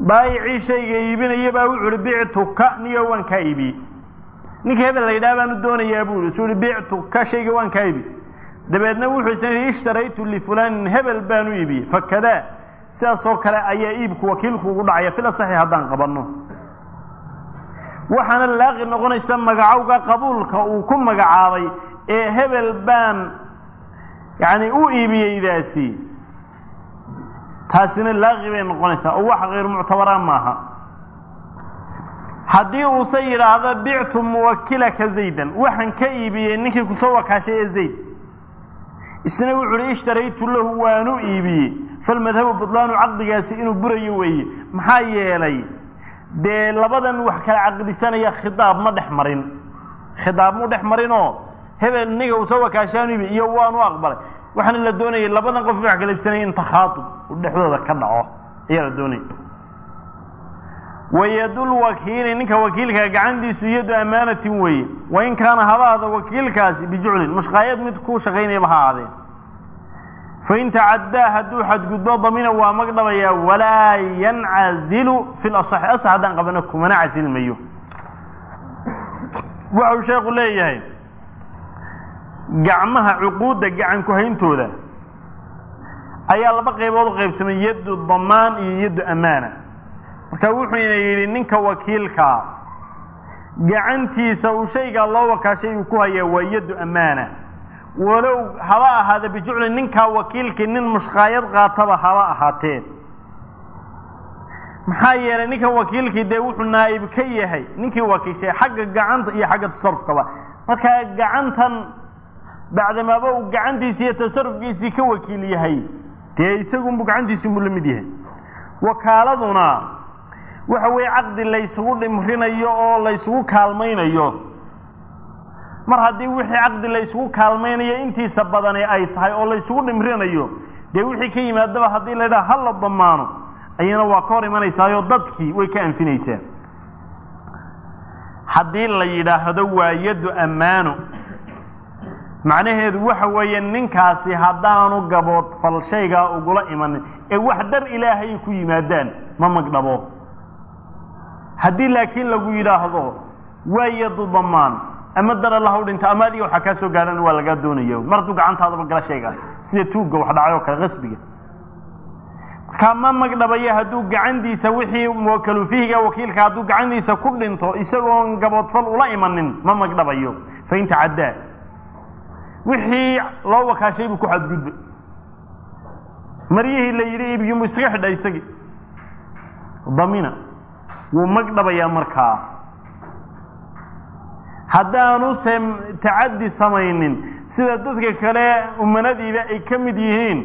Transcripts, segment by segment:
baayicii shayga iibinaya baa wuxu uhi bictuka niyo waan kaa iibiyey ninka hebel la yidhaha baanu doonayaa buu isu uhi bictuka shayga waan kaa iibi dabeedna wuxuu isna yidhi ishtaraytu lifulanin hebel baanu iibiyey fakadaa sidaasoo kale ayaa iibku wakiilku ugu dhacaya fil asaxi haddaan qabanno waxaana laaqi noqonaysa magacowga qabuulka uu ku magacaabay ee hebel baan yacni u iibiyeydaasi taasina laaqi bay noqonaysaa oo wax kayr muctabaraan maaha haddii uuse yidhaahdo bictu muwakilaka zaydan waxaan ka iibiyey ninkii kusoo wakaashay ee zayd isna wuxu uhi ishtaraytu lahu waanu iibiyey falmadhabu budlaanu caqdigaasi inuu burayo weeye maxaa yeelay dee labadan wax kala caqdisanaya khidaab ma dhex marin khidaab mu dhex marinoo hebel ninga uu soo wakaashaanu iibi iyo waanu aqbalay waxaana la doonayay labadan qof wax kala iibsanaya in takhaatub uu dhexdooda ka dhaco ayaa la doonaya wayadulwakiili ninka wakiilka gacantiisu yadu amaanatin weeye wain kaana habaada wakiilkaasi bijuclin mushqaayad mid ku shaqaynayaba ha ahaadee fain tacaddaa hadduu xadgudbo damina waa magdhabayaa walaa yancazilu fi lasaxi asax haddaan qabano kumana casilmayo waxau sheekhu leeyahay gacmaha cuquudda gacan ku-hayntooda ayaa laba qaybood u qaybsamay yaddu damaan iyo yaddu amaana marka wuxuuna yidhi ninka wakiilkaa gacantiisa uu shaygaa loo wakaashay uu ku hayaa waa yaddu amaana walow haba ahaada bijucli ninkaa wakiilkii nin mushqaayad qaataba haba ahaatee maxaa yeelay ninkan wakiilkii dee wuxuu naa'ib ka yahay ninkii wakiishay xagga gacanta iyo xagga tasarufkaba markaa gacantan bacdamaaba uu gacantiisi iyo tasarufkiisii ka wakiil yahay dee isagunbu gacantiisiinbuu la mid yahay wakaaladuna waxa weeye caqdi laysugu dhimrinayo oo laysugu kaalmaynayo mar haddii wixii caqdi laysugu kaalmaynayo intiisa badani ay tahay oo laysugu dhimrinayo dee wixii ka yimaadaba haddii la yidhaha ha la damaano ayana waa ka hor imanaysaayoo dadkii way ka anfinaysaa haddii la yidhaahdo waa yaddu ammaano macnaheedu waxa weeye ninkaasi haddaanu gaboodfal shaygaa ugula imanin ee wax dar ilaahay ku yimaadaan ma magdhabo haddii laakiin lagu yidhaahdo waa yadu damaan ama dar allah u dhinta ama adiga waxaa kaa soo gaadhan waa lagaa doonaya mar hadduu gacantaadaba gala shaygaas sida tuugga wax dhacay oo kale qasbiga markaa ma magdhabaya hadduu gacantiisa wixii muwakalu fihiga wakiilka hadduu gacantiisa ku dhinto isagoon gaboodfal ula imanin ma magdhabayo fain tacaddaa wixii loo wakaashay buu ku xadgudbay maryihii la yidhi iibgimu iskaga xidha isagii damina wuu magdhabayaa markaa haddaanu se tacaddi samaynin sida dadka kale umanadiiba ay ka mid yihiin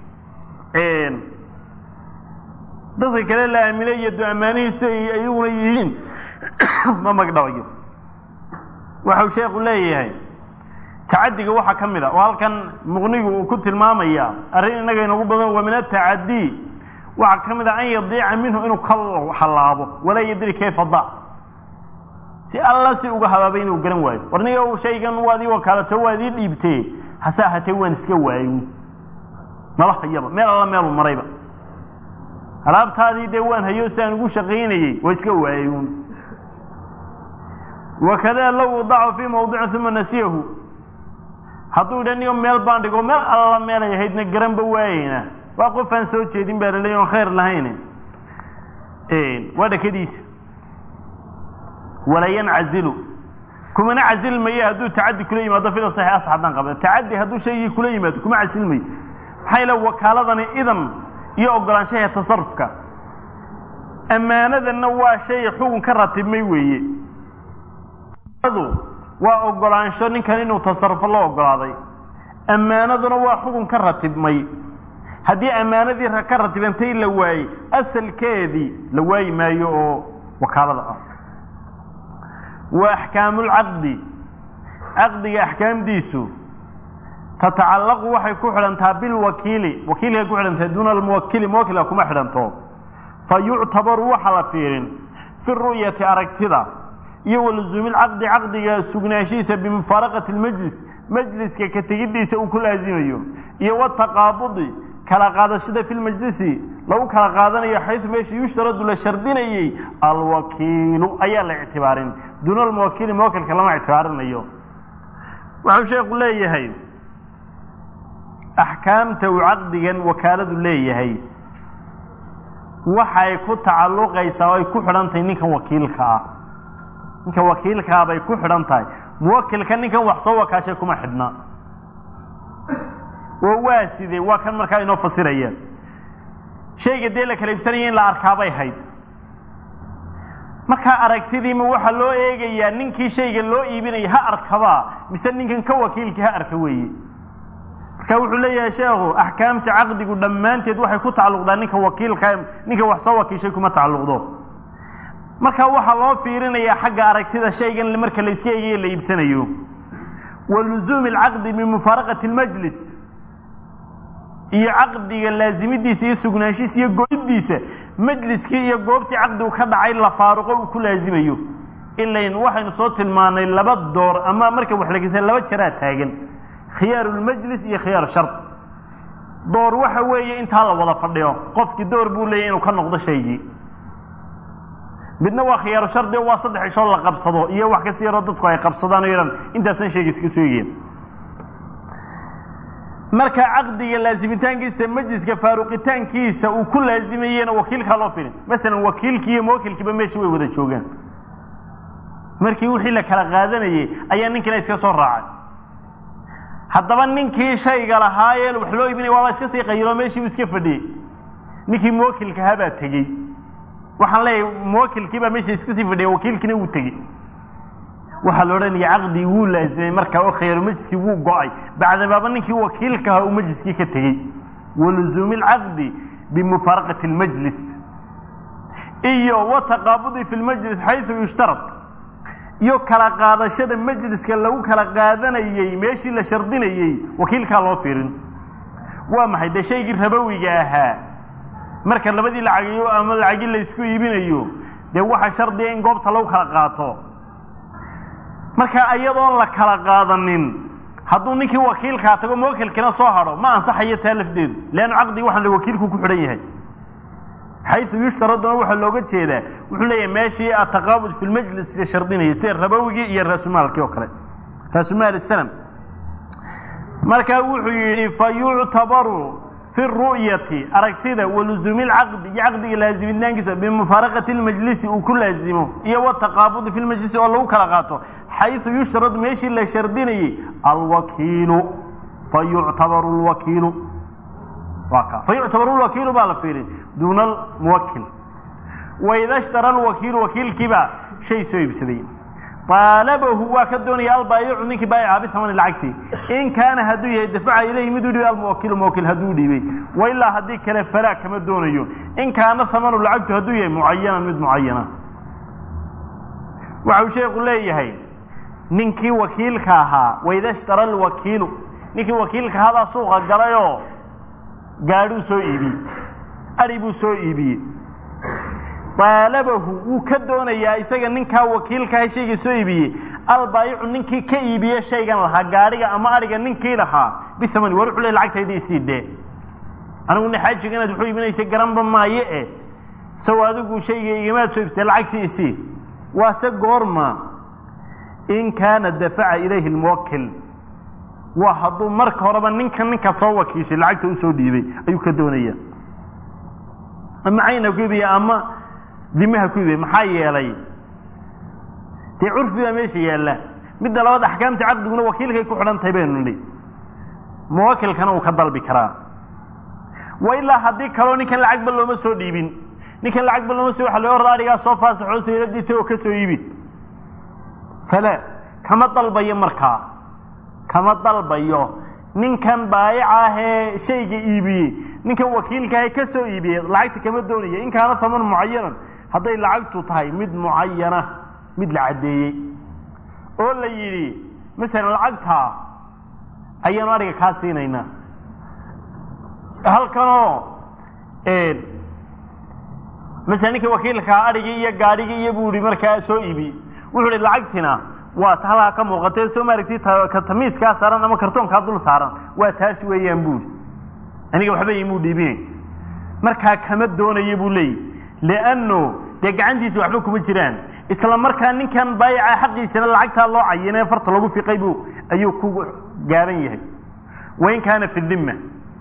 dadka kale la aaminay iyo du-amaanihiisa ay ayaguna yihiin ma magdhabayo waxau sheekhu leeyahay tacadiga waxaa ka mid a oo halkan muqnigu uu ku tilmaamaya arrin innaga inagu badan waa min atacadii waxaa ka mid a an yadiica minhu inuu ka halaabo walaa yadri kayfa da si alla si uga habaabay inuu garan waayo war niga shaygan waad ii wakaalato waad ii dhiibtee hase ahatee waan iska waayo maba hayaba meel alla meelu marayba alaabtaadii dee waan hayo si aan ugu shaqaynayey waa iska waayey wakada low wadacahu fii mawdicin uma nasiyahu hadduu idha nigo meel baan dhigo meel alla meelay ahaydna garanba waayeyna waa qof aan soo jeedin baa laleey oon khayr lahayn waa dhakadiisa walaa yancazilu kumana casilmayo hadduu tacadi kula yimaado fil saxi as haddaan qabda tacadi hadduu shaygii kula yimaado kuma casilmayo maxaa yeele wakaaladani idan iyo ogolaanshaha tasarufka ammaanadanna waa shay xugun ka ratibmay weeye waa ogolaansho ninkan inuu tasarufo loo ogolaaday ammaanaduna waa xugun ka ratibmay haddii ammaanadii ka ratibantay la waayey asalkeedii la waayi maayo oo wakaalada ah wa axkaamulcaqdi caqdiga axkaamdiisu tatacallaqu waxay ku xidhantaa bilwakiili wakiilkay ku xidhantahay duuna almuwakili muwakilka kuma xidhanto fa yuctabaru waxa la fiirin fi ru'yati aragtida iyo waluzuumi lcaqdi caqdiga sugnaanshihiisa bimufaaraqati lmajlis majliska ka tegiddiisa uu ku laazimayo iyo wataqaabudi kala qaadashada fi lmajlisi lagu kala qaadanayo xaysu meesha yushtaradu la shardinayey alwakiilu ayaa la ictibaarin duuna almuwakiili muwakilka lama ictibaarinayo waxau sheekhu leeyahay axkaamta uu caqdigan wakaaladu leeyahay waxay ku tacalluqaysaa oo ay ku xidhan tahay ninkan wakiilka ah ninkan wakiilkaa bay ku xidhan tahay muwakilka ninkan wax soo wakaashay kuma xidhna oo waa sidee waa kan markaa inoo fasiraya shayga dee la kala iibsanaya in la arkaabay hayd markaa aragtidiima waxaa loo eegayaa ninkii shayga loo iibinaya ha arkabaa mise ninkan ka wakiilkii ha arka weeye marka wuxuu leeyahay sheekhu axkaamta caqdigu dhammaanteed waxay ku tacalluqdaa ninka wakiilka ninka wax soo wakiishay kuma tacalluqdo marka waxaa loo fiirinayaa xagga aragtida shaygan marka la iska eegayo la iibsanayo wa luzuumi alcaqdi bimufaaraqati lmajlis iyo caqdiga laazimidiisa iyo sugnaanshiisa iyo goydiisa majliskii iyo goobtii caqdigu ka dhacay la faaruqo uu ku laazimayo ilayn waxaynu soo tilmaanay laba door ama marka wax lageysa laba jaraa taagan khiyaaru lmajlis iyo khiyaaru shard door waxa weeye intaa la wada fadhiyo qofkii door buu leeyahy inuu ka noqdo shaygii midna waa khiyaaru shardi oo waa saddex ishoo la qabsado iyo wax kasi yaroo dadku ay qabsadaan oo yadhan intaasan shayga iska soo egeen marka caqdiga laazimitaankiisa majliska faaruqitaankiisa uu ku laazimayena wakiilkaa loo filin masalan wakiilkii iyo muwakilkiiba meesha way wada joogaan markii wixii la kala qaadanayey ayaa ninkina iska soo raacay haddaba ninkii shayga lahaayee wax loo iibinaya waaba iska sii qayiloo meeshii uu iska fadhiyey ninkii muwakilkahaa baa tegey waxaan leeyahay muwakilkii baa meesha iska sii fadhiyay wakiilkiina wuu tegey waxaa la odhanaya caqdigii wuu laazimay markaa oo khayru majliskii wuu go-ay bacdabaaba ninkii wakiilkaha uu majliskii ka tegey waluzuumi alcaqdi bimufaaraqati lmajlis iyo wataqaabudi fi lmajlis xaysu yushtarad iyo kala qaadashada majliska lagu kala qaadanayey meeshii la shardinayey wakiilkaa loo fiirin waa maxay dee shaygii rabowiga ahaa marka labadii lacagiyo ama lacagi laysku iibinayo dee waxa shardiga in goobta lagu kala qaato marka iyadoon la kala qaadanin hadduu ninkii wakiilkaa tago muwakilkina soo hadho ma ansaxayo taa lafdeedu leannu caqdigi waxaan wakiilku ku xidhan yahay xayu yushtaraduna waxaa looga jeedaa wuxuu leeyahay meeshii ataqaabud fi lmajlis la shardinayay sida rabowigii iyo raasumaalkii oo kale raasumaal sanam markaa wuxuu yidhi fa yuctabaru fi ru'yati aragtida waluzuumi lcaqdi iyo caqdiga laazimitaankiisa bimufaaraqati lmajlisi uu ku laazimo iyo wataqaabudi fi lmajlisi oo lagu kala qaato xayu yushrad meeshii la shardinayey alwakiilu fa yuctabaru lwakiilu waa ka fa yuctabaru lwakiilu baa la fiirin duuna almuwakil waida shtara alwakiilu wakiilkiibaa shay soo iibsaday aalabahu waa ka doonaya albaayicu ninkii baayica bihamani lacagti in kaana hadduu yahay dafaca ilayhi miduu dhiibay almuwakilu muwakil hadduu dhiibay wailaa haddii kale falaa kama doonayo in kaana hamanu lacagtu hadduu yahay mucayanan mid mucayana waxa uu sheekhu leeyahay ninkii wakiilka ahaa waida shtara alwakiilu ninkii wakiilka ahaabaa suuqa galayoo gaadhuu soo iibiyey ari buu soo iibiyey aalabahu wuu ka doonayaa isaga ninkaa wakiilkaha shayga soo iibiyey albaayicu ninkii ka iibiye shaygan lahaa gaadhiga ama ariga ninkii lahaa bihamani war wuxuu le lacagtayda isii dee anigu naxaajiga inaad wuxuu iibinaysa garanba maaye eh saw adigu shayga igamaad soo iibtay lacagtii isii waase goorma in kaana dafaca ilayhi lmuwakil waa hadduu marka horeba ninka ninka soo wakiishay lacagta usoo dhiibay ayuu ka doonaya ama cayna ku iibiya ama dimaha ku iibiya maxaa yeelay dee curfi baa meesha yaalla midda labaad axkaamta caqdiguna wakiilkay ku xidhan tahay baynu nidhi muwakilkana uu ka dalbi karaa wa ilaa haddii kaloo ninkan lacagba looma soo dhiibin ninkan lacagba looma soo waxa loo orda arigaa soo faasaxoo sayladita oo ka soo iibi fala kama dalbayo markaa kama dalbayo ninkan baayica ahee shayga iibiyey ninkan wakiilkaahe ka soo iibiyey lacagta kama doonaya in kaana haman mucayanan hadday lacagtu tahay mid mucayana mid la caddeeyey oo la yidhi masalan lacagtaa ayaanu ariga kaa siinaynaa halkanoo masalan ninka wakiilkaa arigii iyo gaadhigii iyo buu ihi markaa soo iibiyey wuxuu ihi lacagtina waa ta halkaa ka muuqatee soo maaragti ka tamiiskaa saaran ama kartoonkaa dul saaran waa taas weeyaan buuri aniga waxba imuu dhiibinay markaa kama doonaya buu leeyahy lianno dee gacantiisa waxba kuma jiraan isla markaa ninkan baayaca xaqiisana lacagtaa loo cayinee farta lagu fiqay buu ayuu ku gaaban yahay wain kaana fi dimma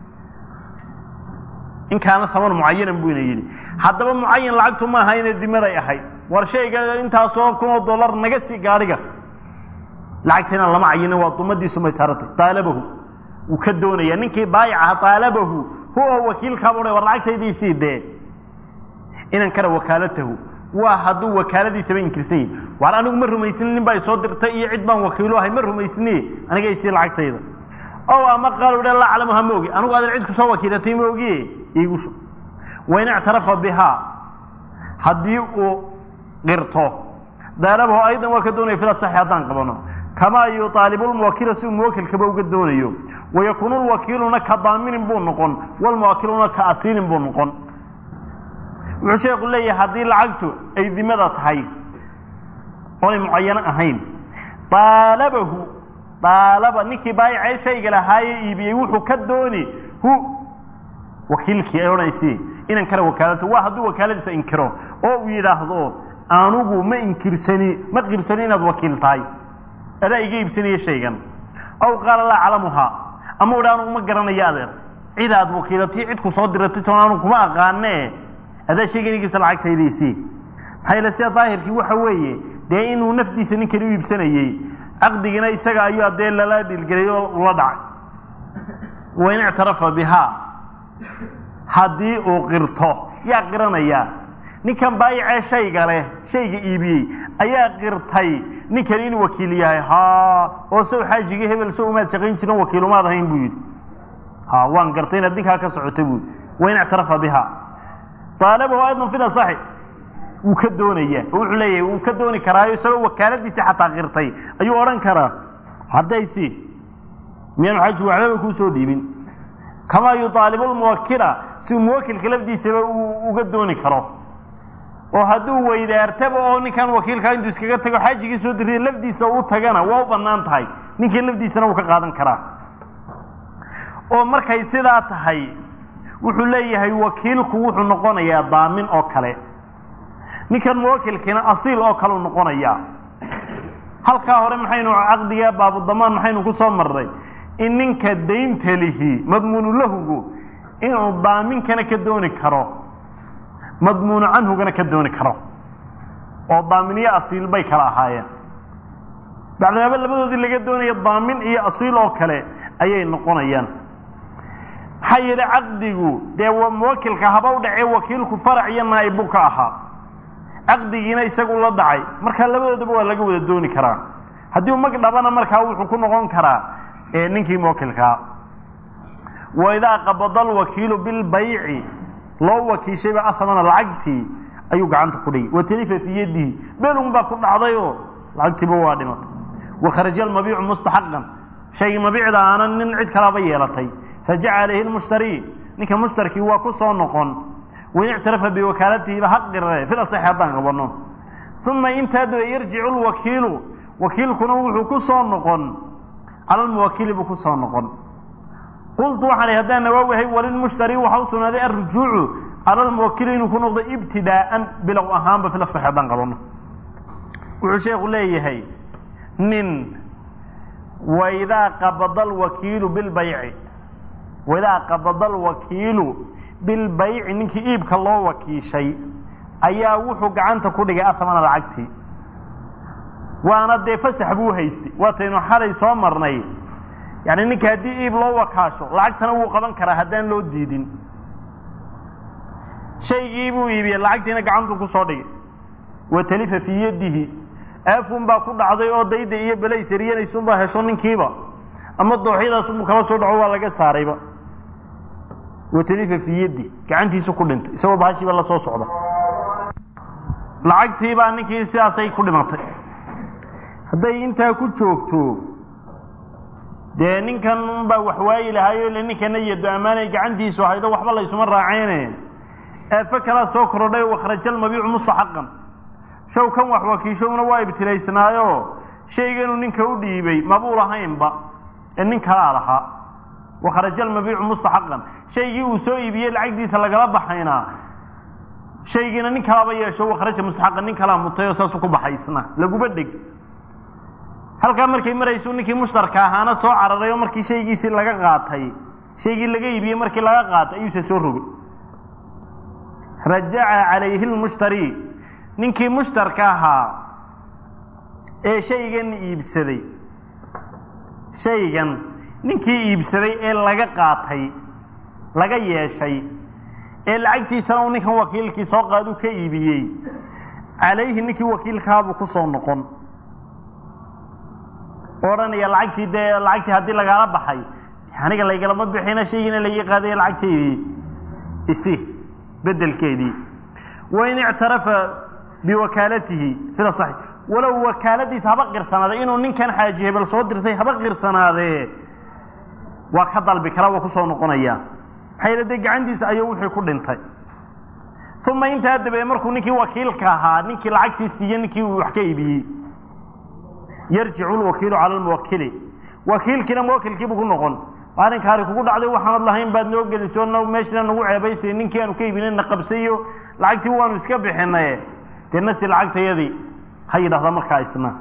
in kaana haman mucayanan buu ina yidhi haddaba mucayan lacagtu ma aha inay dimaday ahayd war shayga intaasoo kun oo dollar naga sii gaadhiga lacagtiina lama cayinin waa dumadiisu may saaratay daalabahu wuu ka doonaya ninkii baayacaha daalabahu huwa wakiilkaabuu war lacagtaydiisii dee inan kara wakaalatahu waa hadduu wakaaladiisaba inkirsan yahi waar anigu ma rumaysni nin baa isoo dirtay iyo cid baan wakiilo ahay ma rumaysni aniga isii lacagtayda o ama qaalu dha laa aclamuha ma ogi anigu adan cid kusoo wakiilatay ma ogiye iigu shub wain ictarafa bihaa haddii uu qirto daalabahu aydan waa ka doonaya fila saxi haddaan qabano kamaa yuaalibu lmuwakila si uu muwakilkaba uga doonayo wayakuunu lwakiiluna ka daaminin buu noqon walmuwakiluna ka asiilin buu noqon wuxuu sheeku leeyahay haddii lacagtu ay dimada tahay oonay mucayano ahayn daalabahu daalaba ninkii baayacee shayga lahaaye iibiyey wuxuu ka dooni hu wakiilkii ay odhanaysi inan kale wakaalata waa hadduu wakaaladiisa inkiro oo uu yidhaahdo anugu ma inkirsani ma qirsani inaad wakiil tahay adaa iga iibsanaya shaygan aw qaala laa aclamuhaa ama u dha anugu ma garanayo adeer cid aad wakiilatay cid ku soo diratay toon anugu kuma aqaanee adaa shaygan igiisa lacagtaydiisii maxaa yeele sida daahirkii waxa weeye dee inuu nafdiisa ninkani u iibsanayey caqdigina isaga ayuu adee lala dhilgelay oo ula dhacay wain ictarafa bihaa haddii uu qirto yaa qiranaya ninkan baayacee shayga leh shayga iibiyey ayaa qirtay ninkani inuu wakiil yahay ha oo sow xaajigii hebel sow umaad shaqayn jirin wakiilumaad ahayn buu yidhi ha waan gartay inaad ninkaa ka socota buu wain ictarafa bihaa aalabahu aydan fil asaxi wuu ka doonaya oo wuxuu leeyahay wuu ka dooni karaayo isagoo wakaaladiisii xataa qirtay ayuu odhan karaa haddaysi miyaanu xaji waxbaba kuusoo dhiibin kamaa yuaalibu lmuwakila si uu muwakilka lafdiisaba uu uga dooni karo oo hadduu weydaartaba oo ninkan wakiilkaa intuu iskaga tago xaajigii soo dirtay lafdiisa u tagana waa u bannaan tahay ninkii lafdiisana wuu ka qaadan karaa oo markay sidaa tahay wuxuu leeyahay wakiilku wuxuu noqonayaa daamin oo kale ninkan muwakilkiina asiil oo kale u noqonayaa halkaa hore maxaynu caqdiga baabudamaan maxaynu ku soo marnay in ninka daynta lihi madmuunu lahugu inuu daaminkana ka dooni karo madmuunu canhugana ka dooni karo oo daaminiyo asiil bay kala ahaayeen bacdimaaba labadoodii laga doonaya daamin iyo asiil oo kale ayay noqonayaan maxaa yeele caqdigu dee muwakilka haba u dhacee wakiilku farac iyo naa'ib buu ka ahaa caqdigiina isagu la dhacay markaa labadoodaba waa laga wada dooni karaa haddii u mag dhabana markaa wuxuu ku noqon karaa ninkii muwakilkaa wa idaa qabada alwakiilu bilbayci loo wakiishayba ahamana lacagtii ayuu gacanta ku dhigay watalifa fii yadihi belun baa ku dhacdayoo lacagtiiba waa dhimatay wakharaja almabiicu mustaxaqan shaygii mabiicda aanan nin cid kalaaba yeelatay fajaca alayhi lmushtari ninka mushtarkii waa ku soo noqon wain ictarafa biwakaalatihiba haqirre fil asaxi haddaan qabano uma intaa daba yarjicu lwakiilu wakiilkuna wuxuu ku soo noqon cala lmuwakili buu ku soo noqon qultu waxaan ihi haddaan nawaawihay walilmushtari waxa u sugnaaday alrujuucu cala lmuwakili inuu ku noqdo ibtidaa'an bilow ahaanba fil asaxi haddaan qabano wuxuu sheekhu leeyahay nin waidaa qabada alwakiilu bilbayci waidaa qabada alwakiilu bilbayci ninkii iibka loo wakiishay ayaa wuxuu gacanta ku dhigay ahamana lacagtii waana dee fasax buu haystay waataynu xalay soo marnay yani ninka haddii iib loo wakaasho lacagtana wuu qaban karaa haddaan loo diidin shaygii buu iibiyey lacagtiina gacantuu ku soo dhigay watalifa fii yadihi aafun baa ku dhacday oo dayda iyo belaysariyanaysunbaa hesho ninkiiba ama dooxyadaasunbuu kala soo dhaco waa laga saarayba watalifa fii yadi gacantiisu ku dhintay isagoo bahashiiba la soo socda lacagtiibaa ninkii sidaasay ku dhimatay hadday intaa ku joogto dee ninkan baa wax waayi lahaayo ile ninkana yado ammaanay gacantiisu haydo waxba laysuma raaceyne eefe kalaa soo korodhay wakhraja almabiicu mustaxaqan show kan wax wakiishowna waa ibtilaysnaayo shayganuu ninka u dhiibay mabuu lahaynba ee nin kalaa lahaa wakharaja almabiicu mustaxaqan shaygii uu soo iibiyey lacagdiisa lagala baxayna shaygiina nin kalaba yeesho wakharaja mustaxaqan nin kalaa mutay oo saasu ku baxaysna laguba dheg halkaa markay maraysu ninkii mushtarka ahaana soo cararay oo markii shaygiisii laga qaatay shaygii laga iibiyey markii laga qaatay ayuuse soo rogay rajaca calayhi lmushtari ninkii mushtarka ahaa ee shaygan iibsaday shaygan ninkii iibsaday ee laga qaatay laga yeeshay ee lacagtiisana uu ninkan wakiilkii soo qaadu ka iibiyey calayhi ninkii wakiilkaabuu ku soo noqon odhanaya lacagtii dee lacagtii haddii lagaala baxay aniga laygalama bixina shaygiina laga qaadaya lacagteydii isi bedelkeedii wain ictarafa biwakaalatihi sida saxi walow wakaaladiisa haba qirsanaaday inuu ninkan xaaji hebel soo dirtay haba qirsanaadee waa ka dalbi kara waa kusoo noqonaya maxaa yeele dee gacantiisa ayuu wixii ku dhintay uma intaa dabeed markuu ninkii wakiilka ahaa ninkii lacagtii siiye ninkii uu wax ka iibiyey yarjicu lwakiilu cala lmuwakili wakiilkiina muwakilkiibuu ku noqon arrinkaari kugu dhacday waxaanad lahayn baad noo geliso meeshana nagu ceebaysay ninkii aanu ka iibinay na qabsayo lacagtii waanu iska bixinaye dee nasi lacagtayadii ha yidhahda markaa isna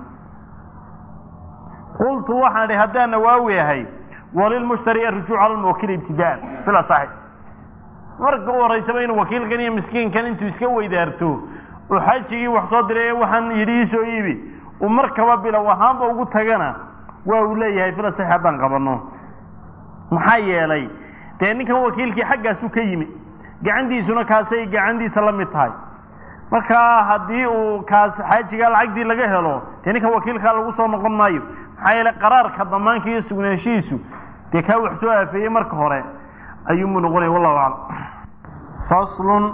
qultu waxaan idhi haddaan nawaawi ahay walilmushtari arujuuc cala lmuwakili ibtidaan bila saxi marka u horaysaba inuu wakiilkan iyo miskiinkan intuu iska weydaarto oo xajigii wax soo diray waxaan yidhi iisoo iibi uu markaba bilow ahaanba ugu tagana waa uu leeyahay bila saxi haddaan qabanno maxaa yeelay dee ninkan wakiilkii xaggaasu ka yimi gacantiisuna kaasay gacantiisa la mid tahay markaa haddii uu kaas xaajigaa lacagtii laga helo dee ninkan wakiilkaa lagu soo noqon maayo maxaa yeelay qaraarka damaanka iyo sugnaanshihiisu dee kaa wax soo aafeeyey marka hore ayuunbuu noqonaya wallahu aclam faslun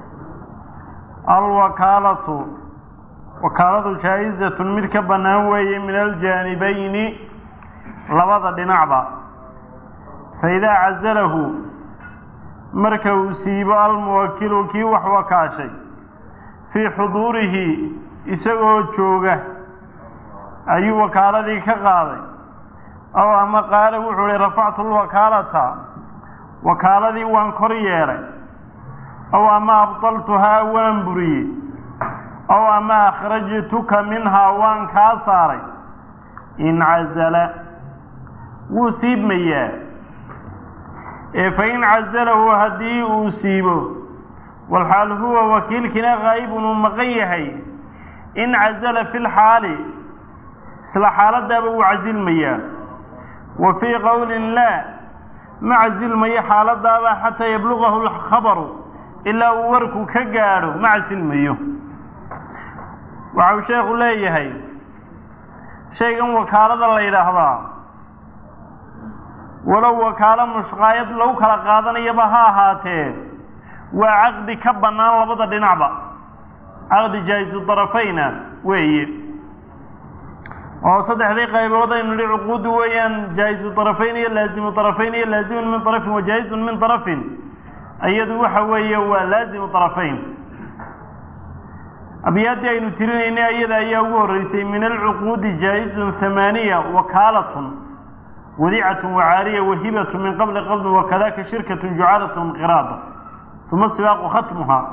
alwakaalatu wakaaladu jaa-izatun mid ka bannaan weeye min aljaanibayni labada dhinacba faidaa cazalahu marka uu siibo almuwakilu kii wax wakaashay fii xuduurihi isagoo jooga ayuu wakaaladii ka qaaday ow ama qaala wuxuu ihi rafactu lwakaalata wakaaladii waan kor yeelay ow ama abdaltuhaa waan buriyey ow ama akhrajtuka minhaa waan kaa saaray incazala wuu siibmayaa ee fain cazalahu haddii uu siibo walxaal huwa wakiilkiina qaa'ibun uu maqan yahay in cazala fi lxaali isla xaaladaaba wuu casilmayaa wa fii qowlin laa ma casilmayo xaaladaaba xataa yablugahu lkhabaru ilaa uu warku ka gaadho ma casilmayo waxau sheekhu leeyahay shaygan wakaalada la yidhaahdaa walow wakaalo mushqaayad lagu kala qaadanayaba ha ahaatee waa caqdi ka bannaan labada dhinacba caqdi jaa'isu darafayna weeye oo saddexdii qaybood aynu nihi cuquuddu weeyaan jaa'isu darafayn iyo laazimu darafayn iyo laazimun min darafin wa jaa-izun min darafin iyadu waxa weeye waa laazimu darafayn abyaadii aynu tirinaynay iyada ayaa ugu horreysay min alcuquudi jaa-izun hamaaniya wakaalatun wadicatun wacaariya wahibatun min qabli qabdin wakadaka shirkatun jucalatun qiraada uma sibaaqu khatmuhaa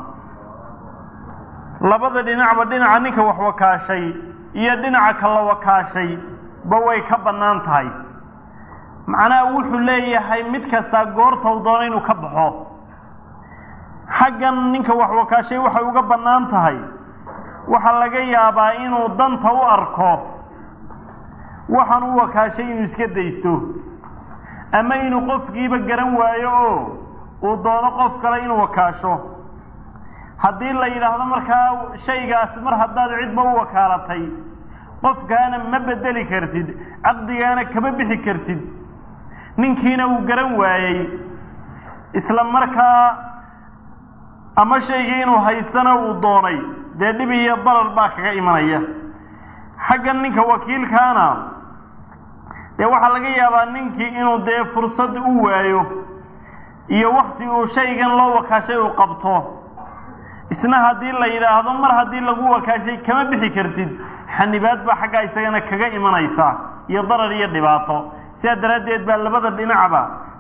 labada dhinacba dhinaca ninka wax wakaashay iyo dhinaca kala wakaashay ba way ka bannaan tahay macnaha wuxuu leeyahay mid kastaa goortau doono inuu ka baxo xaggan ninka wax wakaashay waxay uga bannaan tahay waxaa laga yaabaa inuu danta u arko waxaan u wakaashay inuu iska daysto ama inuu qofkiiba garan waayo oo uu doono qof kale inuu wakaasho haddii la yidhaahdo markaa shaygaas mar haddaad cidba u wakaalatay qofkaana ma bedeli kartid caqdigaana kama bixi kartid ninkiina uu garan waayey isla markaa ama shaygii inuu haystana uu doonay dee dhib iyo darar baa kaga imanaya xaggan ninka wakiilkaana dee waxaa laga yaabaa ninkii inuu dee fursad u waayo iyo wakti uu shaygan loo wakaashay uu qabto isna haddii la yidhaahdo mar haddii lagu wakaashay kama bixi kartid xanibaad baa xaggaa isagana kaga imanaysa iyo darar iyo dhibaato sidaa daraaddeed baa labada dhinacba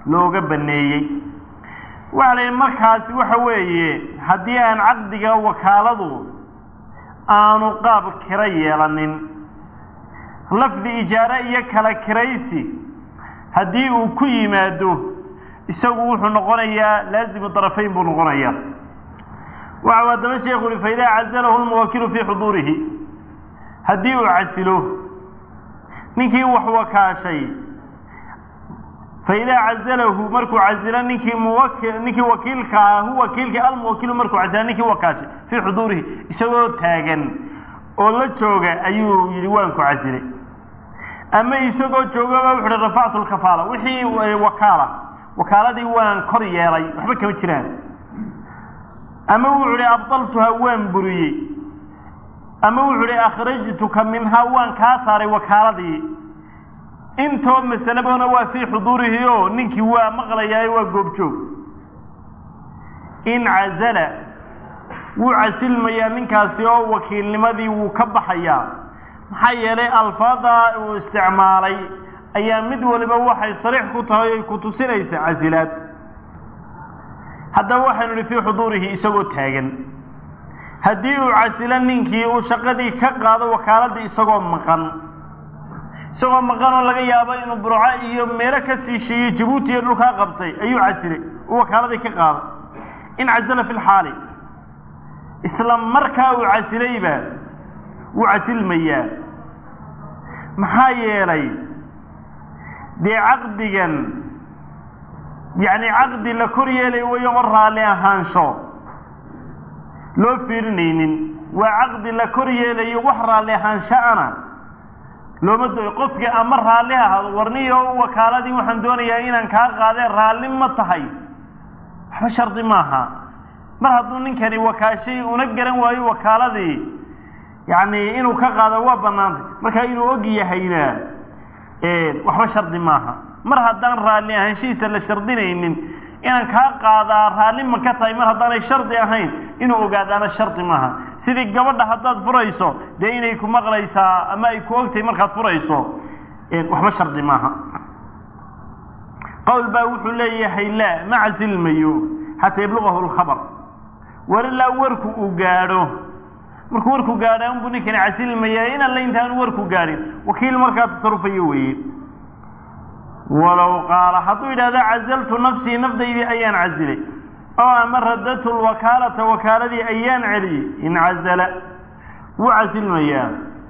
looga baneeyey waxa la yidhi markaasi waxa weeye haddii aan caqdiga wakaaladu aanu qaab kira yeelanin lafdi ijaare iyo kala kiraysi haddii uu ku yimaado isagu wuxuu noqonayaa laazimu darafayn buu noqonayaa waxau haddaba sheekhu uhi faidaa cazalahu lmuwakilu fii xuduurihi haddii uu casilo ninkii wax wakaashay faidaa cazalahu markuu casilo ninkii muwaki ninkii wakiilka ah hu wakiilkii almuwakilu markuu casilo ninkii wakaashay fii xuduurihi isagoo taagan oo la jooga ayuu yidhi waan ku casilay ama isagoo joogaba wuxu uhi rafactu lkafaala wixii wakaala wakaaladii waan kor yeelay waxba kama jiraan ama wuxuu hi abdaltuha waan buriyey ama wuxuu hi akhrajtuka minhaa waan kaa saaray wakaaladii intoo masalebona waa fii xuduurihi o ninkii waa maqlayaayo waa goobjoog in cazala wuu casilmayaa ninkaasi oo wakiilnimadii wuu ka baxayaa maxaa yeelay alfaada uu isticmaalay ayaa mid waliba waxay sariix ku tahay ay ku tusinaysa casilaad haddaba waxaynu idhi fii xuduurihi isagoo taagan haddii uu casilo ninkii uu shaqadii ka qaado wakaaladii isagoo maqan isagoo maqan oo laga yaabo inuu burco iyo meelo ka sii sheeyey jabuuti iyo dhulkaa qabtay ayuu casilay uu wakaaladii ka qaaday in casala fi lxaali isla markaa uu casilayba wuu casilmayaa maxaa yeelay dee caqdigan yacni caqdi la kor yeelay wayo oo raalli ahaansho loo fiirinaynin waa caqdi la kor yeelayo wax raalli ahaanshaana looma dooyo qofkii ama raalli ahaado warniyo wakaaladii waxaan doonayaa inaan kaa qaadee raalli ma tahay waxba shardi maaha mar hadduu ninkani wakaashay una garan waayo wakaaladii yacni inuu ka qaado waa bannaantay marka inuu og yahayna waxba shardi maaha mar haddaan raalli ahaanshihiisa la shardinaynin inaan kaa qaadaa raalli ma ka tahay mar haddaanay shardi ahayn inuu ogaadaana shardi maaha sidii gabadha haddaad furayso dee inay ku maqlaysaa ama ay ku ogtahay markaad furayso waxba shardi maaha qowl baa wuxuu leeyahay laa ma casilmayo xataa yablugahu lkhabar war ilaa warku uu gaadho markuu warku gaadha unbuu ninkani casilmayaa in alle intaanu warku gaadhin wakiil markaa tasarufayo weeye walow qaala hadduu yidhahda cazaltu nafsii nafdaydii ayaan casilay oo ama radadtu lwakaalata wakaaladii ayaan celiyey in cazala wuu casilmayaa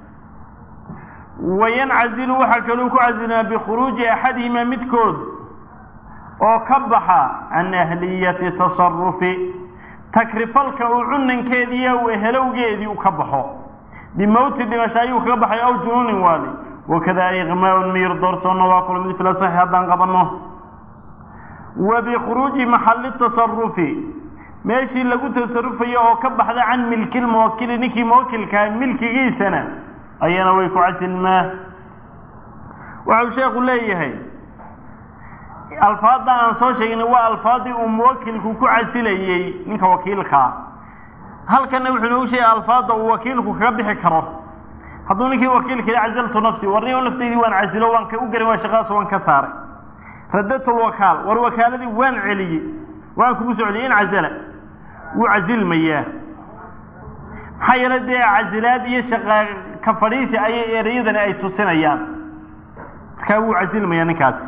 wayancazilu waxaa kaluu ku casilmaa bikhuruuji axadihimaa midkood oo ka baxa can ahliyati tasarufi takrifalka uu cunankeediiyo uu ehelowgeedii u ka baxo bimowti dhimasho ayuu kaga baxay aw junuunin waali wakada iqmaaun miyir doorsoonna waa kula mid fila saxi haddaan qabanno wa bikhuruuji maxalli tasarufi meeshii lagu tasarufayo oo ka baxda can milki lmuwakili ninkii muwakilkaa milkigiisana ayana way ku casilmaa waxau sheekhu leeyahay alfaadda aan soo sheegnay waa alfaaddii uu muwakilku ku casilayey ninka wakiilkaa halkanna wuxuu inoogu sheegay alfaadda uu wakiilku kaga bixi karo hadduu ninkii wakiilka yihi cazaltu nafsi warniyo naftaydii waan casilo waan ka u garin waa shaqadaas waan ka saaray radadtu lwakaal war wakaaladii waan celiyey waan kugu soo celiyey in cazala wuu casilmayaa maxaa yeele dee casilaad iyo shaqa ka fadhiisi ayay ereyadani ay tusinayaan markaa wuu casilmayaa ninkaasi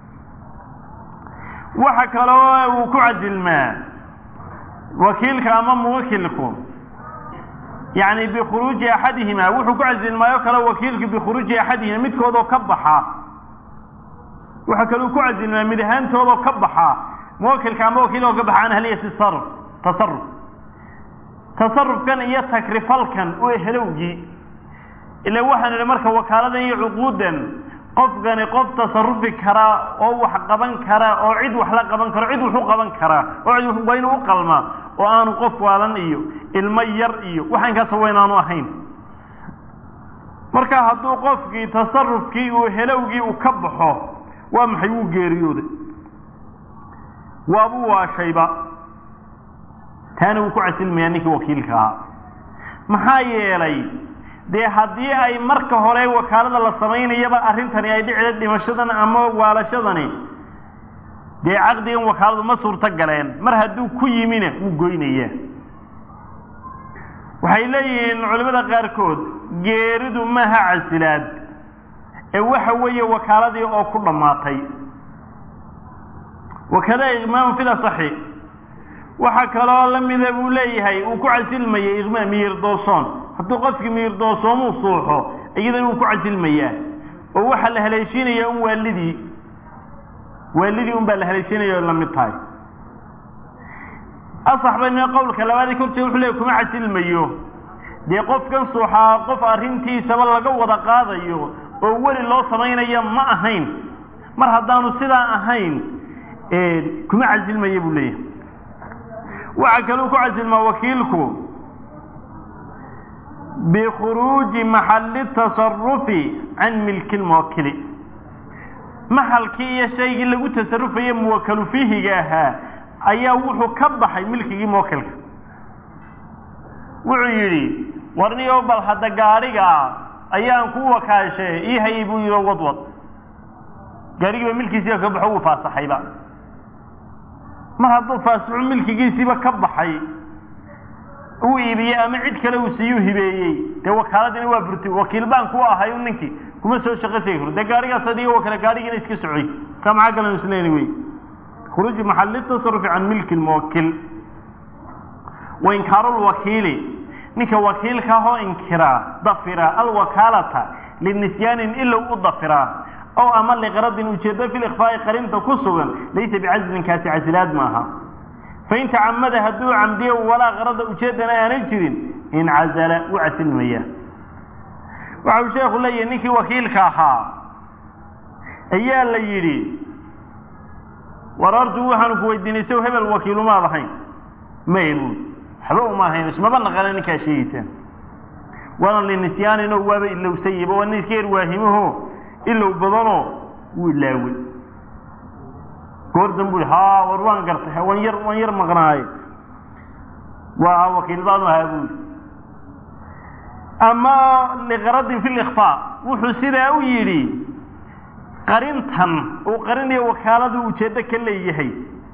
waxa kaloo uu ku casilmaa wakiilka ama muwakilku yacni bikhuruuji axadihima wuxuu ku casilmaayo kale wakiilku bikhuruuji axadihima midkoodoo ka baxa waxa kaluu ku casilmaa mid ahaantoodoo ka baxa muwakilka ama wakiiloo ka baxa can ahliyati tasaruf tasaruf tasarufkan iyo takrifalkan u ehelowgii ila waxaan idhi marka wakaaladan iyo cuquudan qofkani qof tasarufi karaa oo wax qaban kara oo cid wax la qaban karo cid wuxu qaban karaa oo cid waa inuu u qalmaa oo aanu qof waalan iyo ilmo yar iyo waxa inkaas waa inaanu ahayn marka hadduu qofkii tasarufkii uu helowgii uu ka baxo waa maxay wuu geeriyooday waabuu waashayba taana wuu ku casilmayaa ninkii wakiilka ahaa maxaa yeelay dee haddii ay marka hore wakaalada la samaynayaba arrintani ay dhicida dhimashadan ama waalashadani dee caqdigan wakaaladu ma suurto galeen mar hadduu ku yimina wuu goynayaa waxay leeyihiin culimmada qaarkood geeridu maaha casilaad ee waxa weeye wakaaladii oo ku dhammaatay wakada iqmaamu fil asaxi waxaa kaloo la mida buu leeyahay uu ku casilmayay iqmaa miyir-doosoon hadduu qofkii miyir-doosoomuu suuxo iyadana wuu ku casilmayaa oo waxaa la haleeshiinayaa un waalidii waalidii un baa la haleeshiinaya o la mid tahay asax bayna qowlka labaadii kortee wuxuu leeyahy kuma casilmayo dee qofkan suuxaa qof arrintiisaba laga wada qaadayo oo weli loo samaynaya ma ahayn mar haddaanu sidaa ahayn kuma casilmaya buu leeyahay waxaa kaluu ku casilmaa wakiilku bikhuruuji maxalli tasarufi can milki lmuwakili maxalkii iyo shaygii lagu tasarufaye muwakalu fiihiga ahaa ayaa wuxuu ka baxay milkigii muwakilka wuxuu yidhi warniyo bal hadda gaadhigaa ayaan ku wakaashe ii hayay buu yidhi wadwad gaadhigiiba milkiisiiba ka baxo wuu faasaxayba mar hadduu faasixu milkigiisiiba ka baxay uu iibiyey ama cid kale uu siiyuu hibeeyey dee wakaaladina waa burti wakiil baan ku ahay ninkii kuma soo shaqo tegi karo dee gaadhigaas adiga wakale gaadhigiina iska socoy ka maxaa galan isleeni wey khuruuji maxalli tasarufi can milki lmuwakil wa inkaaru lwakiili ninka wakiilka ahoo inkiraa dafira alwakaalata linisyaanin ilow u dafiraa ow ama liqradin ujeedo fi likhfaa'i qarinta ku sugan laysa bicazlin kaasi casilaad maaha fain tacamada hadduu camdiyo walaa qarada ujeedana aanan jirin incazala u casilmaya waxa uu sheekhu leeyahay ninkii wakiilka ahaa ayaa la yidhi war hortu waxaanu ku weydiinay sow hebel wakiilumaad ahayn may buui waxba uma ahayn ismaba naqana ninkaa sheegaysaan waana linisyaaninoo waaba ilowsayaba waa nin iska yar waahimaho ilow badanoo wuu ilaawey goordan bui ha war waan gartay waan yar waan yar maqnaaye waa wakiil baanu ahaa buui ama liqaradin fi likfaa wuxuu sidaa u yidhi qarintan uu qarinayo wakaaladu ujeeddo ka leeyahay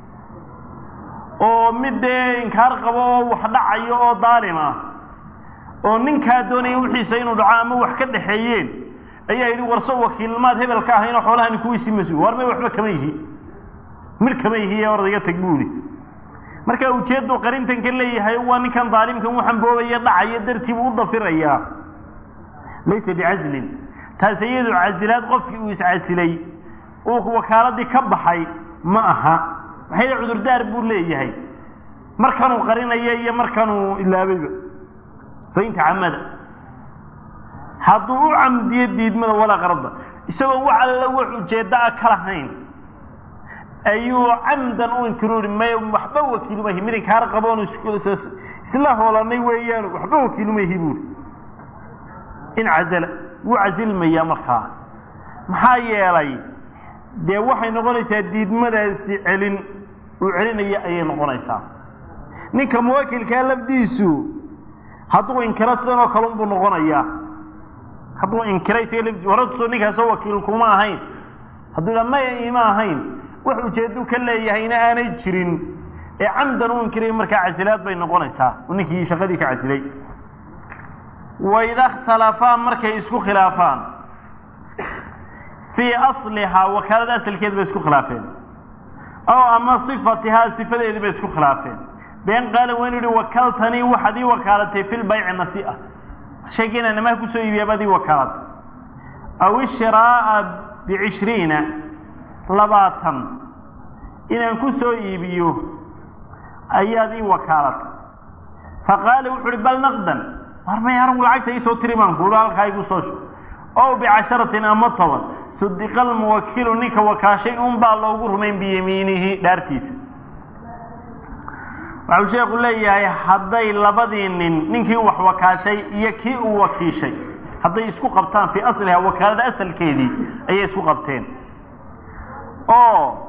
oo mid dee inkaar qabo oo wax dhacayo oo daalim ah oo ninkaa doonaya wixiisa inuu dhaco ama wax ka dhaxeeyeen ayaa yidhi warso wakiilmaad hebel ka ahaynoo xoolahani kuwiisii mas-uul war may waxba kama yihi mir kama yihi ee ordayga tag buuli marka ujeedduu qarintan ka leeyahay waa ninkan daalimkan waxaan boobaya dhacaya dartiibuu u dafirayaa laysa bicazlin taas iyadu casilaad qofkii uu iscasilay uu wakaaladii ka baxay ma aha maxay cudurdaar buu leeyahay markanuu qarinaya iyo markanuu ilaabayba fain tacamada hadduu u camdiyo diidmada walaa qarada isagoo wax alla wax ujeeddo a ka lahayn ayuu camdan u inkiroori may waxba wakiilumahi mid inkaar qaboon isla hoolanay weeyaan waxba wakiilumahi buuri in cazala wuu casilmayaa markaa maxaa yeelay dee waxay noqonaysaa diidmadaasi celin uu celinaya ayay noqonaysaa ninka muwakilkaa lafdiisu hadduu inkiro sidan oo kale unbuu noqonayaa hadduu inkira isaga lafdiisu horasoo ninkaasoo wakiil kuma ahayn hadduu dha maya ima ahayn wax ujeedu ka leeyahayna aanay jirin ee camdan u inkiray markaa casilaad bay noqonaysaa ninkii shaqadii ka casilay waida اkhtalafaa markay isku khilaafaan fii aslihaa wakaalada asalkeeda bay isku khilaafeen ow ama sifatihaa sifadeedii bay isku khilaafeen been qaala waa inu yihi wakaltanii waxaad ii wakaalatay fi lbayci nasi'a shayga inaan amaha kusoo iibiya baad ii wakaalatay aw ishiraa'a bicishriina labaatan inaan ku soo iibiyo ayaad ii wakaalatay faqaala wuxu uhi bal naqdan war may anigu lacagta iisoo tiri baan kuuhi halkaa igu soo shub ow bicasharatin ama toban sudiqa almuwakilu ninka wakaashay un baa loogu rumayn biyamiinihi dhaartiisa waxau sheekhu leeyahay hadday labadii nin ninkii wax wakaashay iyo kii uu wakiishay hadday isku qabtaan fii asliha wakaalada asalkeedii ayay isku qabteen oo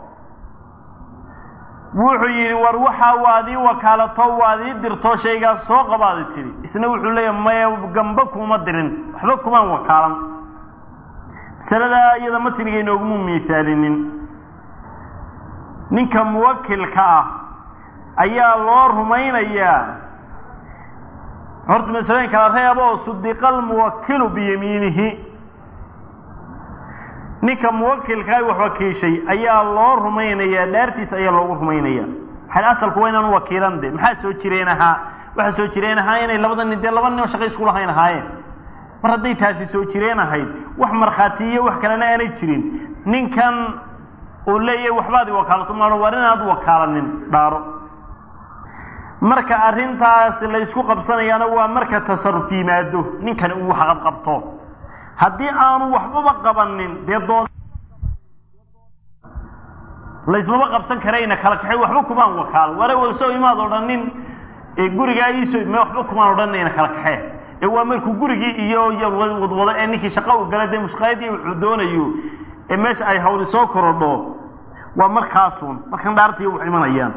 wuxuu yidhi war waxaa waad ii wakaalato waad ii dirto shaygaas soo qabaadi tidhi isna wuxuu leeyahay maya gamba kuma dirin waxba kumaan wakaalan masaladaa iyada matniga inooguma miisaalinin ninka muwakilka ah ayaa loo rumaynayaa horta masalooyin kala reeb oo sudiqa almuwakilu biyamiinihi ninka muwakilkaa wax wakiishay ayaa loo rumaynayaa dhaartiisa ayaa loogu rumaynaya waxay asalku waa inaan wakiilan de maxaa soo jireen ahaa waxaa soo jireen ahaa inay labada nin dee laba nin oo shaqo isku lahayn ahaayeen mar hadday taasi soo jireen ahayd wax markhaati iyo wax kalena aanay jirin ninkan uu leeyahay waxbaad i wakaalato maao war inaad wakaalanin dhaaro marka arrintaas la ysku qabsanayaana waa marka tasaruf yimaado ninkani uu waxqabqabto haddii aanu waxbaba qabanin dee dood laysmaba qabsan karayna kala kaxay waxba kumaan wakaal ware walsoo imaad odhanin gurigaa iisoo me waxba kumaan odhanayna kala kaxee ee waa markuu gurigii iyo wadwado ee ninkii shaqa u gala dee mushqaayadii wuxuu doonayo ee meesha ay hawli soo korodho waa markaasun markan dhaartiiyo wax imanayaan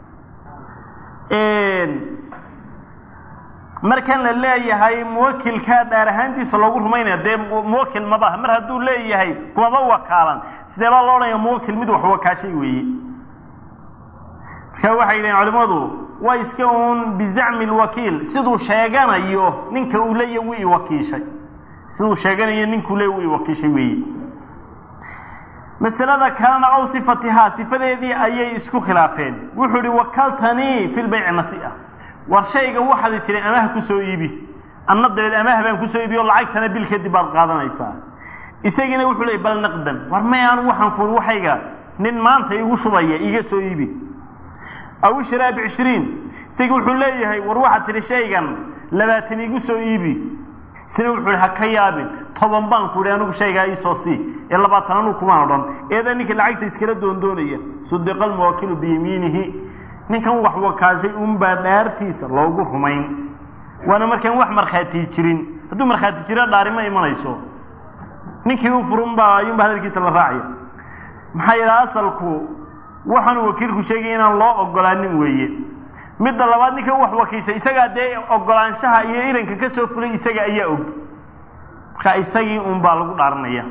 markan la leeyahay muwakilkaa dhaar ahaantiisa loogu rumaynaya dee muwakil mabaha mar hadduu leeyahay kumaba wakaalan sidee baa loo odhanaya muwakil mid wax wakaashay weeye marka waxay yidhahen culimadu waa iska uun bizacmi lwakiil siduu sheeganayo ninka uu leeya wuu iwakiishay siduu sheeganayo ninkuu leeya wuu iwakiishay weeye masalada kalena aw sifatihaa sifadeedii ayay isku khilaafeen wuxuu ihi wakaltanii fi lbayci nasi'a war shayga waxaad tiri amaah kusoo iibi anna dabeed amaah baan kusoo iibi oo lacagtana bil kadib baad qaadanaysaa isagiina wuxuu leeyay bal naqdan war may anu waxaan ku waxayga nin maanta igu shubaya iga soo iibi aw ishraa bicishriin isagii wuxuu leeyahay war waxaad tihi shaygan labaatan igu soo iibi isna wuxuu ihi ha ka yaabin toban baan ku ihi anigu shaygaa iisoo sii ee labaatan anuu kumaan odhan eedaa ninka lacagta iskala doondoonaya sudiqa almuwakilu biyamiinihi ninkan wax wakaashay unbaa dhaartiisa loogu rumayn waana markaan wax markhaati jirin hadduu markhaati jiro dhaari ma imanayso ninkii u furunbaa ayuunba hadalkiisa la raacaya maxaa yidhaha asalku waxaanu wakiilku sheegaya inaan loo ogolaanin weeye midda labaad ninkan wax wakiishay isagaa dee ogolaanshaha iyo iranka ka soo fulay isaga ayaa og marka isagii un baa lagu dhaaranaya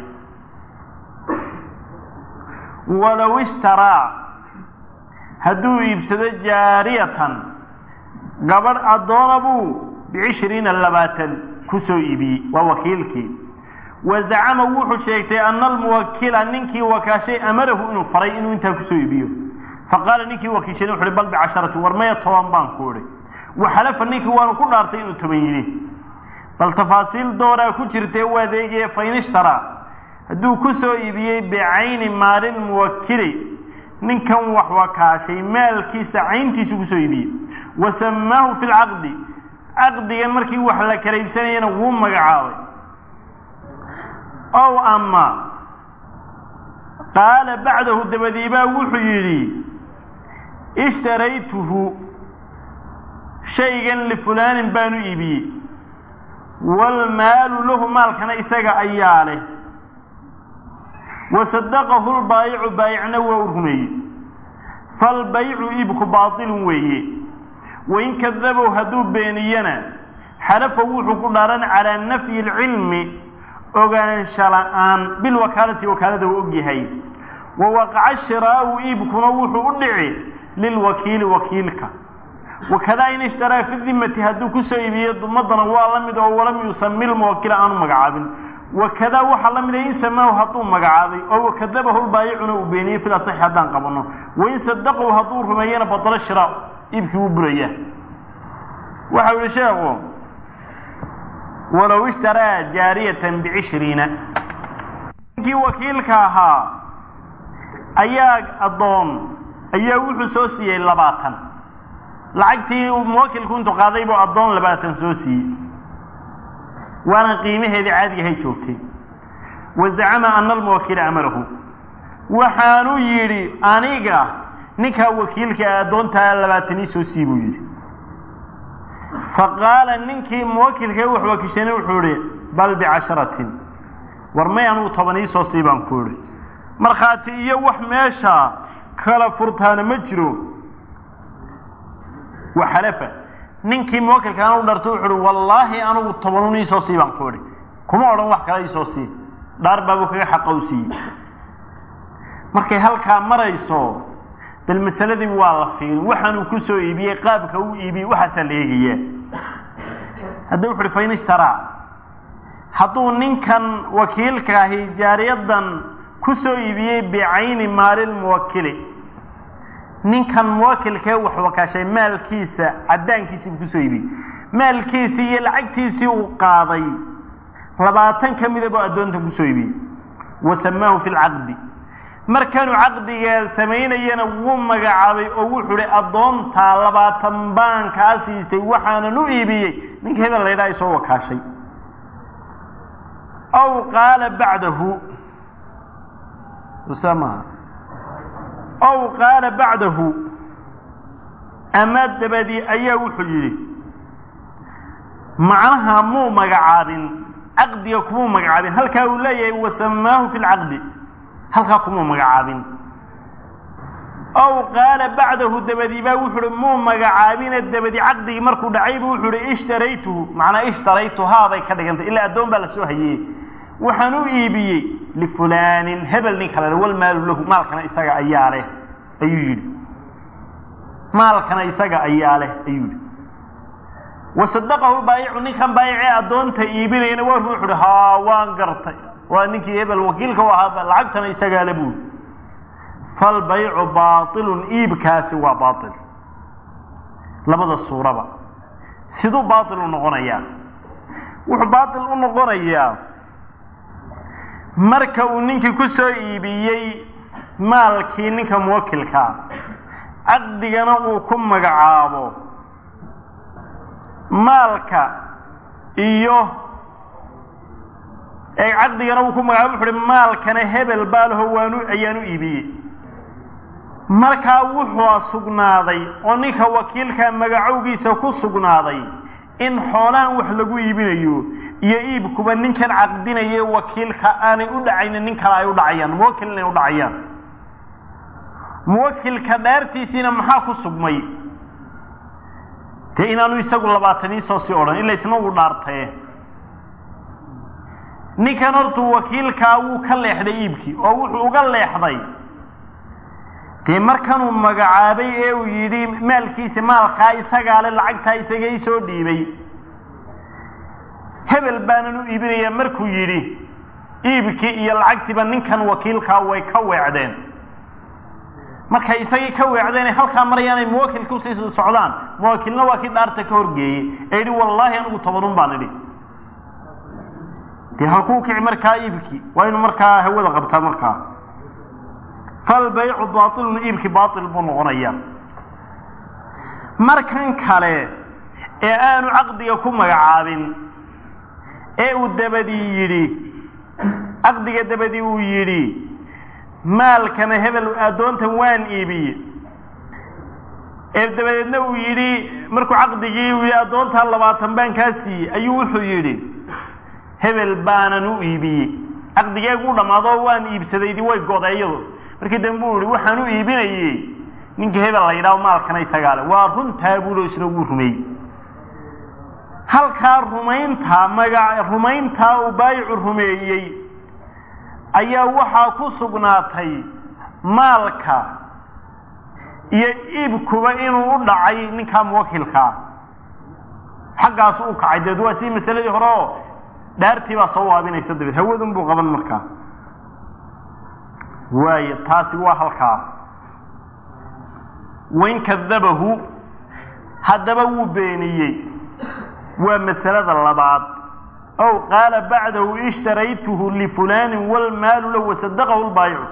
walow ishtaraa hadduu iibsado jaariyatan gabadh addoona buu bicishriina labaatan ku soo iibiyey waa wakiilkii wa zacama wuxuu sheegtay ana almuwakila ninkii wakaashay amarahu inuu faray inuu intaa kusoo iibiyo faqaala ninkii wakiishana wuxu uhi bal bicasharati war maya toban baan ku idhi waxalafa ninkii waanu ku dhaartay inuu toban yidhi bal tafaasiil dooraa ku jirtee u adeegaya fain ishtaraa hadduu ku soo iibiyey bicayni maalin muwakili ninkan wax wakaashay maalkiisa cayntiisu kusoo iibiyey wa samaahu fi lcaqdi caqdigan markii wax la kala iibsanayana wuu magacaabay ow ama qaala bacdahu dabadiibaa wuxuu yidhi ishtaraytuhu shaygan lifulaanin baanu iibiyey waalmaalu lahu maalkana isaga ayaa leh wasadaqahu lbaayicu baayicna waa u rumeeyey falbaycu iibku baatilun weeye wain kadabow hadduu beeniyana xalafa wuxuu ku dhaaran calaa nafyi alcilmi ogaansha la'aan bilwakaalati wakaalada uu og yahay wa waqaca shiraa'u iibkuna wuxuu u dhici lilwakiili wakiilka wakadaa in ishtaraa fi dimati hadduu kusoo iibiyo dumadana waa la mid oo walam yusami lmuwakila aanu magacaabin wakadaa waxaa la mida in samaahu hadduu magacaabay oo wakadabahu lbaayicuna uu beeniyey fil asaxi haddaan qabanno wain sadaqahu hadduu rumeeyana badalo shiraa iibkii wuu buraya waxau yihi sheekhu walow ishtaraa jaariyatan bicishriina ninkii wakiilka ahaa ayaa addoon ayaa wuxuu soo siiyey labaatan lacagtii muwakilku intuu qaaday buu addoon labaatan soo siiyey waana qiimaheedii caadigahay joogtay wa zacama ana almuwakila amarahu waxaanu yidhi aniga ninkaa wakiilka addoontaa labaatan ii soo sii buu yidhi faqaala ninkii muwakilka wax wakiishana wuxuu ihi bal bicasharatin war may anugu toban ii soo sii baan ku idhi markhaati iyo wax meesha kala furtaana ma jiro waxalafa ninkii muwakilka anu dharto wuxu uhi wallaahi anugu tobanun iisoo sii baan ku idhi kuma odhan wax kale iisoo sii dhaar baabuu kaga xaqa u siiyey markay halkaa marayso bal masaladii waa la fiirin waxaanuu ku soo iibiyey qaabka uu iibiyey waxaasaa la eegayaa hadda wuxu uhi fain ishtaraa hadduu ninkan wakiilka ahi jaariyadan ku soo iibiyey bicayni maalilmuwakili ninkan muwakilkee wax wakaashay maalkiisa caddaankiisii buu kusoo iibiyey maalkiisii iyo lacagtiisii uu qaaday labaatan ka mida buu addoontan kusoo iibiyey wa samaahu fi lcaqdi markanuu caqdiga samaynayana wuu magacaabay oo wuxuu hi addoontaa labaatan baan kaa siistay waxaanan u iibiyey ninka hebel laydhaha isoo wakaashay aw qaala bacdahu maha aw qaala bacdahu ama dabadii ayaa wuxuu yidhi macnaha muu magacaabin caqdiga kumuu magacaabin halkaa uu leeyahay wasamaahu fi lcaqdi halkaa kumuu magacaabin aw qaala bacdahu dabadii baa wuxu uhi muu magacaabine dabadi caqdigii markuu dhacaybu wuxuu uhi ishtaraytuhu macnaa ishtaraytuhaa bay ka dhigantay ilaa addoon baa lasoo hayeye waxaan u iibiyey lifulaanin hebel nin kale walmaalu lahu maalkana isaga ayaa leh ayuu yidhi maalkana isaga ayaa leh ayuu yidhi wasadaqahu baayicu ninkan baayicee addoonta iibinayana waa wuxu uhi haa waan gartay waa ninkii hebel wakiilka u ahaa lacagtana isagaa le buuri falbaycu baailun iibkaasi waa baail labada suuraba siduu baail u noqonayaa wuxuu baail u noqonayaa marka uu ninkii ku soo iibiyey maalkii ninka muwakilkaa caqdigana uu ku magacaabo maalka iyo caqdigana uu ku magacaabo wuxu uhi maalkana hebel baalaho waanu ayaan u iibiyey markaa wuxuu sugnaaday oo ninka wakiilka magacowgiisa ku sugnaaday in xoolahan wax lagu iibinayo iyo iibkuba ninkan caqdinaye wakiilka aanay u dhacaynin nin kale ay u dhacayaan muwakil inay u dhacayaan muwakilka dhaartiisiina maxaa ku sugmay dee inaanu isagu labaataniisoo sii odhan ila isna uu dhaartee ninkan hortuu wakiilkaa wuu ka leexday iibkii oo wuxuu uga leexday dee markanuu magacaabay ee uu yidhi maalkiisa maalkaa isagaa le lacagtaa isaga isoo dhiibay hebel baanan u iibinayaa markuu yidhi iibkii iyo lacagtiiba ninkan wakiilkaa way ka weecdeen markay isagii ka weecdeen halkaa marayaanay muwakilka usii socdaan muwakilna waa kii dhaarta ka horgeeyey ee yidhi wallaahi anigu tobanun baan idhi dee halkuu kici markaa iibkii waa inu markaa hawada qabtaa markaa falbaycu baailun iibkii baail buu noqonayaa markan kale ee aanu caqdiga ku magacaabin ee uu dabadii yidhi caqdiga dabadii uu yidhi maalkana hebel addoontan waan iibiye ee dabadeedna uu yidhi markuu caqdigii uu yidhi addoontan labaatan baan kaa siiyey ayuu wuxuu yidhi hebel baanan u iibiyey caqdigeegu u dhammaado waan iibsadaydi way godeeyadu markii dambe uu yihi waxaan u iibinayey ninka hebel la yidhaho maalkana isagaa le waa runtaa buulo isna wuu rumeeyey halkaa rumayntaa maga rumayntaa uu baayicu rumeeyey ayaa waxaa ku sugnaatay maalka iyo iibkuba inuu u dhacay ninkaa muwakilkaa xaggaasu u kacay deed waa sii masaladii hore oo dhaartii baa soo waabinaysa dabeed hawadun buu qaban markaa waayo taasi waa halkaa wain kadabahu haddaba wuu beeniyey waa masalada labaad ow qaala bacdahu ishtaraytuhu lifulaanin walmaalu lahu wasadaqahu lbaayicu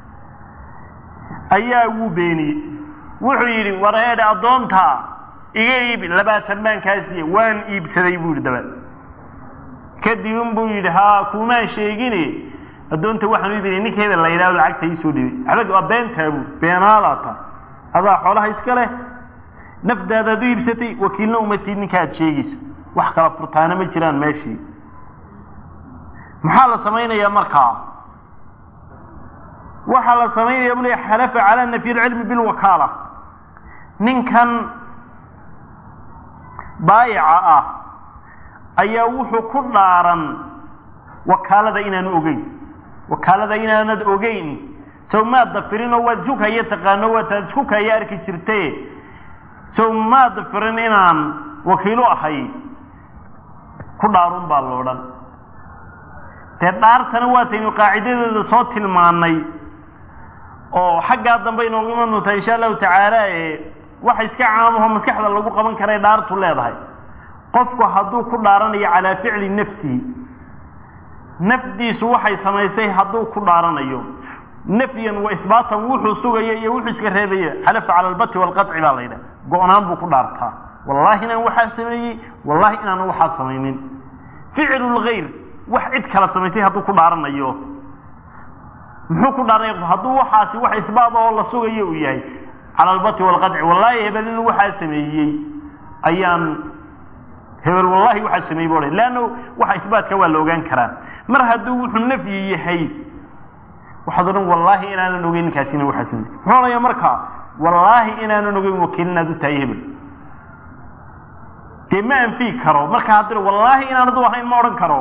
ayaa wuu beeniyey wuxuu yidhi war eedhe addoontaa iga iibi labaatan baan kaa siiye waan iibsaday buu yidhi dabaed kadib un buu yidhi haa kuumaan sheegine addoonta waxaan u iibinay ninka hebel la yidhahdo lacagta iisoo dhibay abag waa beentaa buu beenaadaa ta adaa xoolaha iska leh nafdaadaad u iibsatay wakiilna umatid ninka aad sheegayso wax kala furtaana ma jiraan meeshii maxaa la samaynayaa markaa waxaa la samaynaya bule xalafa calaa nafyi lcilmi bilwakaala ninkan baayica ah ayaa wuxuu ku dhaaran wakaalada inaanu ogeyn wakaalada inaanad ogeyn sow maad dafirinoo waad isku kaya taqaano waataad isku kaya arki jirte sow maad dafirin inaan wakiilo ahay ku dhaarun baa lo odhan dee dhaartana waataynu qaacidadeeda soo tilmaanay oo xaggaa dambe inoogu iman doontaa insha allahu tacaala ee waxa iska caamaho maskaxda lagu qaban karay dhaartu leedahay qofku hadduu ku dhaaranayo calaa ficli nafsihi nafdiisu waxay samaysay hadduu ku dhaaranayo nafyan wa ihbaatan wuxuu sugaya iyo wuxuu iska reebaya xalafa cala albati waalqaci baa la yidhaha go-naan buu ku dhaartaa wallahi inaan waxaa sameeyey wallahi inaanan waxaa samaynin ficlu lgayr wax cid kala samaysay hadduu ku dhaaranayo muxuu ku dhaaranaya hadduu waxaasi wax ihbaat oo la sugayo uu yahay cala albati waalqaci wallahi hebel inuu waxaa sameeyey ayaan hebel wallahi waxaa sameeyey bu leanna waxa ihbaatka waa la ogaan karaa mar hadduu wuxuu nafyi yahay waxaad odhan wallaahi inaanan ogeyn ninkaasina waxaa sameeyey muxuu odhanaya marka wallaahi inaanan ogeyn wakiil inaad u tahay hebel dee ma anfii karo marka haddii wallaahi inaanad u ahayn ma odhan karo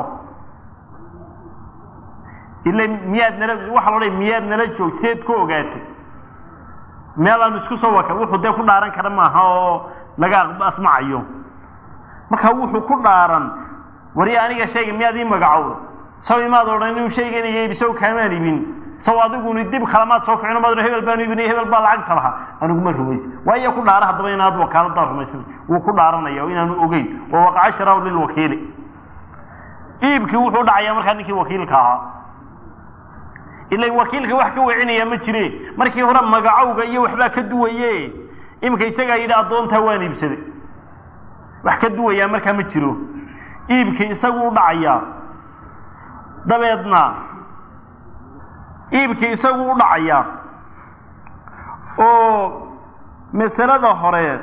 ila miyaad nala waxa la odhanaya miyaad nala joog seed ku ogaatay meel aan isku soo waka wuxuu dee ku dhaaran kara maaha oo laga asmacayo marka wuxuu ku dhaaran wari aniga shayga miyaad ii magacowda saw imaad odhan inuu shaygan iga ibi saw kaamaan ibin saw adiguni dib kalamaad soo ficino maad hebel baan ibinay hebel baa lacagta lahaa aniguma rumaysa waayo ku dhaara haddaba inaad wakaalada rumaysan wuu ku dhaaranaya oo inaanu ogeyn wa waqaca sharaw lilwakiili iibkii wuxuu dhacayaa markaa ninkii wakiilka ahaa ila wakiilka wax ka wecinaya ma jire markii hore magacowga iyo waxbaa ka duwaye iminka isagaa yidhi addoontaa waan iibsaday wax ka duwayaa markaa ma jiro iibkii isagu u dhacayaa dabeedna iibkii isagu u dhacayaa oo masalada hore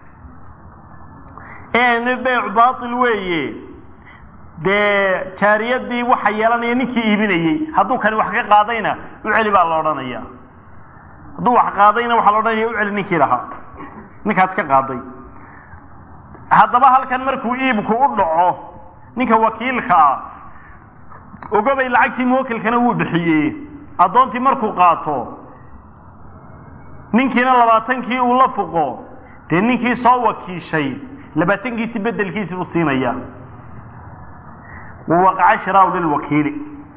ee beyc baatil weeye dee jaariyadii waxa yeelanaya ninkii iibinayey hadduu kani wax ka qaadayna u celi baa la odhanaya hadduu wax qaadayna waxaa la odhanaya u celi ninkii lahaa ninkaas ka qaaday haddaba halkan markuu iibku u dhaco ninka wakiilka ah ogobay lacagtii muwakilkana wuu bixiyey addoontii markuu qaato ninkiina labaatankii uu la fuqo dee ninkii soo wakiishay labaatankiisi bedelkiisi buu siinaya wawaqaca shiraaw lilwakiili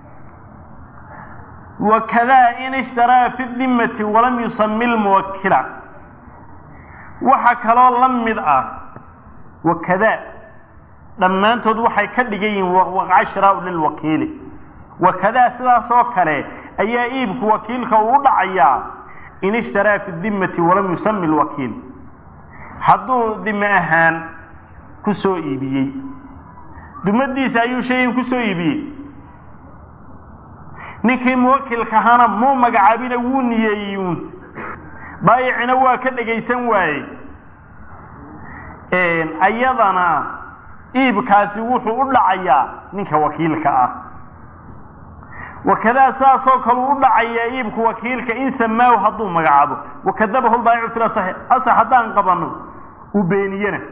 wakadaa in ishtaraa fi dimati walam yusami lmuwakila waxa kaloo la mid ah wakadaa dhammaantood waxay ka dhigan yihiin waqaca shiraaw lilwakiili wakadaa sidaas oo kale ayaa iibku wakiilka uu u dhacayaa in ishtaraa fi dimati walam yusami lwakiil hadduu dime ahaan ku soo iibiyey dumadiisa ayuu shaygan ku soo iibiyey ninkii muwakilka ahaana muu magacaabina wuu niyeeyuun baayicina waa ka dhegaysan waaye ayadana iibkaasi wuxuu u dhacayaa ninka wakiilka ah wakadaa saasoo kale u dhacayaa iibku wakiilka in samaahu hadduu magacaabo wakadabahu lbaayicu fi lasaxi asax haddaan qabano uu beeniyena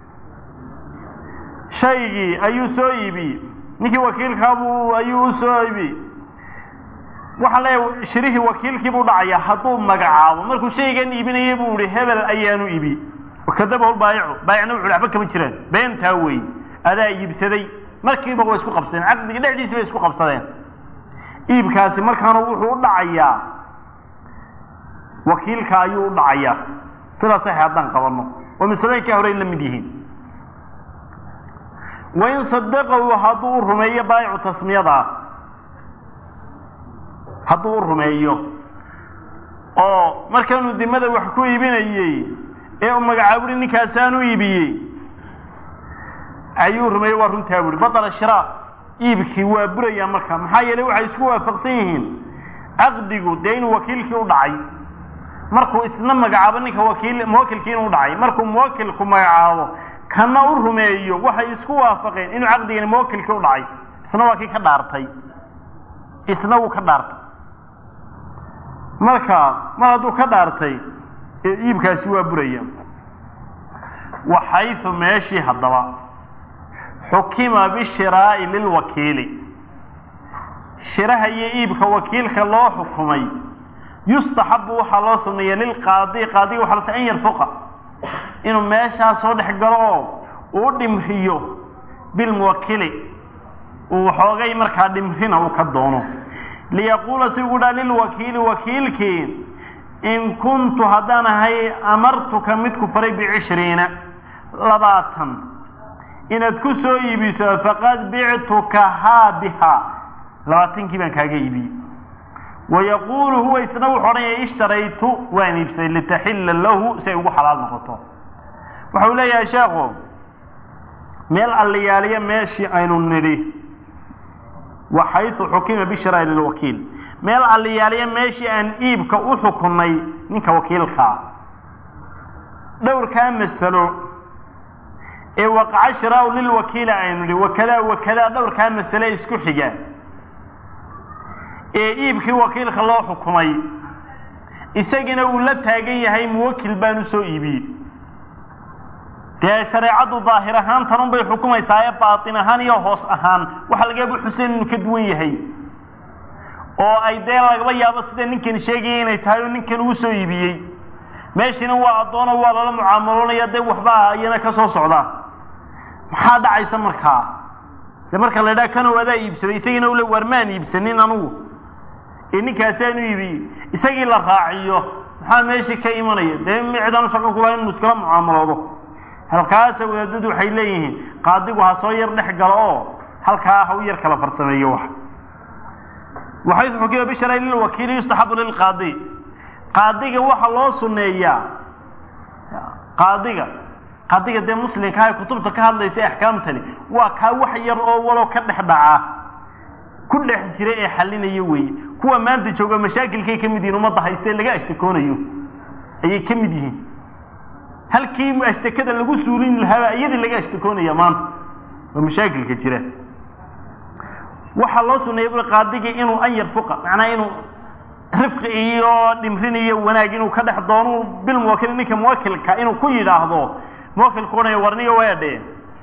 shaygii ayuu soo iibiyey ninkii wakiilkaabuu ayuu u soo iibiyey waxaan leeyahay shirihii wakiilkiibuu dhacayaa hadduu magacaabo markuu shaygan iibinayay buu ihi hebel ayaanu iibiyey wakadabahu lbaayicu baayicna wuxu waxba kama jiraan beentaa wey adaa iibsaday markiiba way isku qabsadeen caqdiga dhexdiisi bay isku qabsadeen iibkaasi markaana wuxuu u dhacayaa wakiilka ayuu u dhacayaa sida saxi haddaan qabanno oo masalooyinkaa hore la mid yihiin wain sadaqahu hadduu u rumeeyo baayicu tasmiyadaa hadduu u rumeeyo oo markaanuu dimada wax ku iibinayey ee uu magacaaburi ninkaasaan u iibiyey ayuu rumeeyey waa runtaa buuri batala shiraa iibkii waa burayaa marka maxaa yeelay waxay isku waafaqsan yihiin caqdigu dee inuu wakiilkii u dhacay markuu isna magacaabo ninka wakiil muwakilkii inuu dhacay markuu muwakilku magacaabo kana u rumeeyo waxay isku waafaqeen inuu caqdigani muwakilkii u dhacay isna waa kii ka dhaartay isna wuu ka dhaartay marka mar hadduu ka dhaartay iibkaasi waa buraya waxaytu meeshii haddaba xukima bishiraa'i lilwakiili shiraha iyo iibka wakiilka loo xukumay yustaxabu waxaa loo suneeya lilqaadi qaadiga waxa lase an yarfuqa inuu meeshaa soo dhex galo oo uu dhimriyo bilmuwakili uu waxoogay markaa dhimrina uu ka doono liyaquula si ugu dhaa lilwakiili wakiilkii in kuntu haddaan ahay amartuka mid ku faray bicishriina labaatan inaad ku soo iibiso faqad bictukahaa bihaa labaatankii baan kaaga iibiyey wayaquulu huwa isna wuxu odhanaya ishtaraytu waan iibsaday litaxilla lahu si ay ugu xalaal noqoto waxau leeyahay sheekhu meel alliyaaliya meeshii aynu nidhi wa xaysu xukima bishraa lilwakiil meel alliyaaliya meeshii aan iibka u xukunnay ninka wakiilkaa dhowrkaa masalo ee waqaca shiraau lilwakiila aynu nidhi wakadaa wakadaa dhowrkaa masale isku xiga ee iibkii wakiilka loo xukumay isagina uu la taagan yahay muwakil baan u soo iibiyey dee shareecaddu daahir ahaan tanun bay xukumaysaa ee baatin ahaan iyo hoos ahaan waxa lagaba xuseen inuu ka duwan yahay oo ay dee lagaba yaabo sida ninkan sheegaya inay tahay oo ninkan uu soo iibiyey meeshina waa addoono waa lala mucaamaloonaya dee waxbaa iyana ka soo socda maxaa dhacaysa markaa de marka la idhaha kanow adaa iibsaday isagiina ule waar maan iibsanin anugu ee ninkaasaan u iibiyey isagii la raaciyo maxaa meeshii ka imanaya dee cidaan shaqo kulaha inuu iskala mucaamaloodo halkaasa wadaadadu waxay leeyihiin qaadigu ha soo yar dhex galo oo halkaa ha u yar kala farsameeyo wax waxaysu xukima bisharay lilwakiili yustaxabu lilqaadi qaadiga waxaa loo suneeyaa qaadiga qaadiga dee muslimka ah kutubta ka hadlaysa axkaamtani waa kaa wax yar oo walow ka dhex dhaca ku dhex jira ee xalinaya weeye kuwa maanta jooga mashaakilkay ka mid yihiin ummadda haystee laga ashtakoonayo ayay ka mid yihiin halkii ashtakada lagu suulin lahaaba iyadii laga ashtakoonaya maanta oo mashaakilka jira waxaa loo suneeyay bui qaadigii inuu an yarfuqa macnaa inuu rifqi iyo dhimrin iyo wanaag inuu ka dhex doono bilmuwakil ninka muwakilka inuu ku yidhaahdo muwakilku odhanaya warniga waa dheh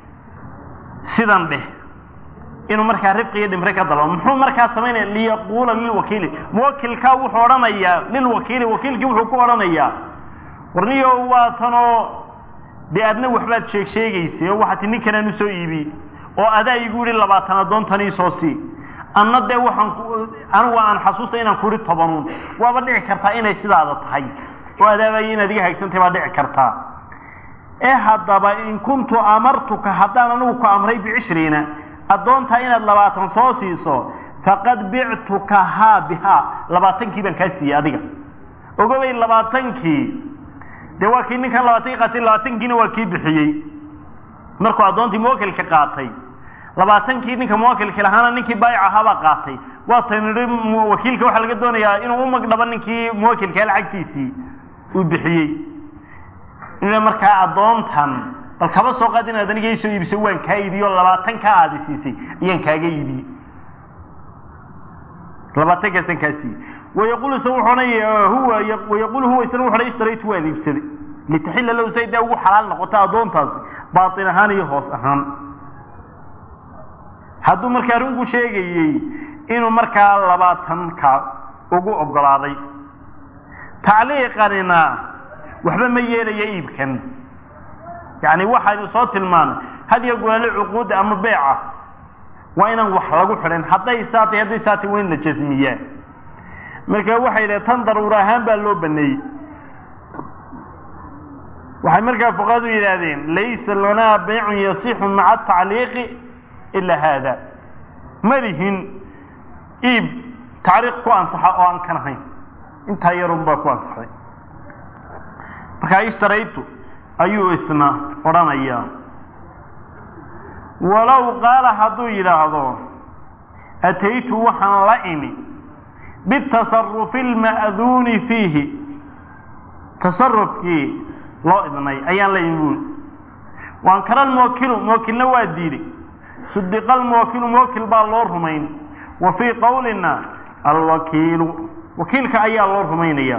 sidan dheh inuu markaa rifqi iyo dhimre ka dalbo muxuu markaa samaynaya liyaquula lilwakiili muwakilkaa wuxuu odhanayaa lilwakiili wakiilkii wuxuu ku odhanayaa warniyo waa tanoo dee adna waxbaad sheeg sheegaysay oo waxaa ti ninkanaan usoo iibi oo adaa igu yihi labaatan addoontanii soo sii anna dee waxaan anigu aan xasuusta inaan ku ihi tobanuun waaba dhici kartaa inay sidaada tahay oo adaabaya inaad iga haygsantahay baa dhici kartaa ee haddaba in kuntu amartuka haddaan anigu ku amray bicishriina addoontaa inaad labaatan soo siiso faqad bictukahaa bihaa labaatankii baan kaa siiyey adiga ogobay labaatankii dee waa kii ninkan labaatankii qaatay labaatankiina waa kii bixiyey markuu addoontii muwakilka qaatay labaatankii ninka muwakilka lahaana ninkii baayic ahaabaa qaatay waataynu nihi wakiilka waxaa laga doonayaa inuu u magdhabo ninkii muwakilkaa lacagtiisii uu bixiyey ina markaa addoontan bal kaba soo qaad inaad aniga isoo iibiso waan kaa iibiyo labaatankaa aadi siisay ayaan kaaga iibiyey labaatankaasaan kaa siiyey wayaqulu isna wuxuu odhanaya huwa wayaqulu huwa isna wuxu odhanaya ishtaraytu waan iibsaday litaxilla lahu say dee ugu xalaal noqoto addoontaasi baatin ahaan iyo hoos ahaan hadduu markaa arinku sheegayey inuu markaa labaatanka ugu oggolaaday tacliiqanina waxba ma yeelaya iibkan yacni waxaynu soo tilmaanay had iyo goole cuquudda ama beeca waa inaan wax lagu xidhin hadday saatay hadday saatay waa in la jasmiyaa marka waxay yidhahe tan daruur ahaan baa loo baneeyey waxay markaa fuqahadu yidhaahdeen laysa lanaa baycun yasixu maca atacliiqi ilaa haada ma lihin iib tacriiq ku ansaxa oo aan kan ahayn intaa yarun baa ku ansaxday markaa ishtaraytu ayuu isna odhanayaa walow qaala hadduu yidhaahdo ataytu waxaan la imi bitasarufi alma'duuni fiihi tasarufkii loo idnay ayaan la imi buuli waankara almuwakilu muwakilna waa diiday sudiqa almuwakilu muwakil baa loo rumayn wa fii qowlina alwakiilu wakiilka ayaa loo rumaynaya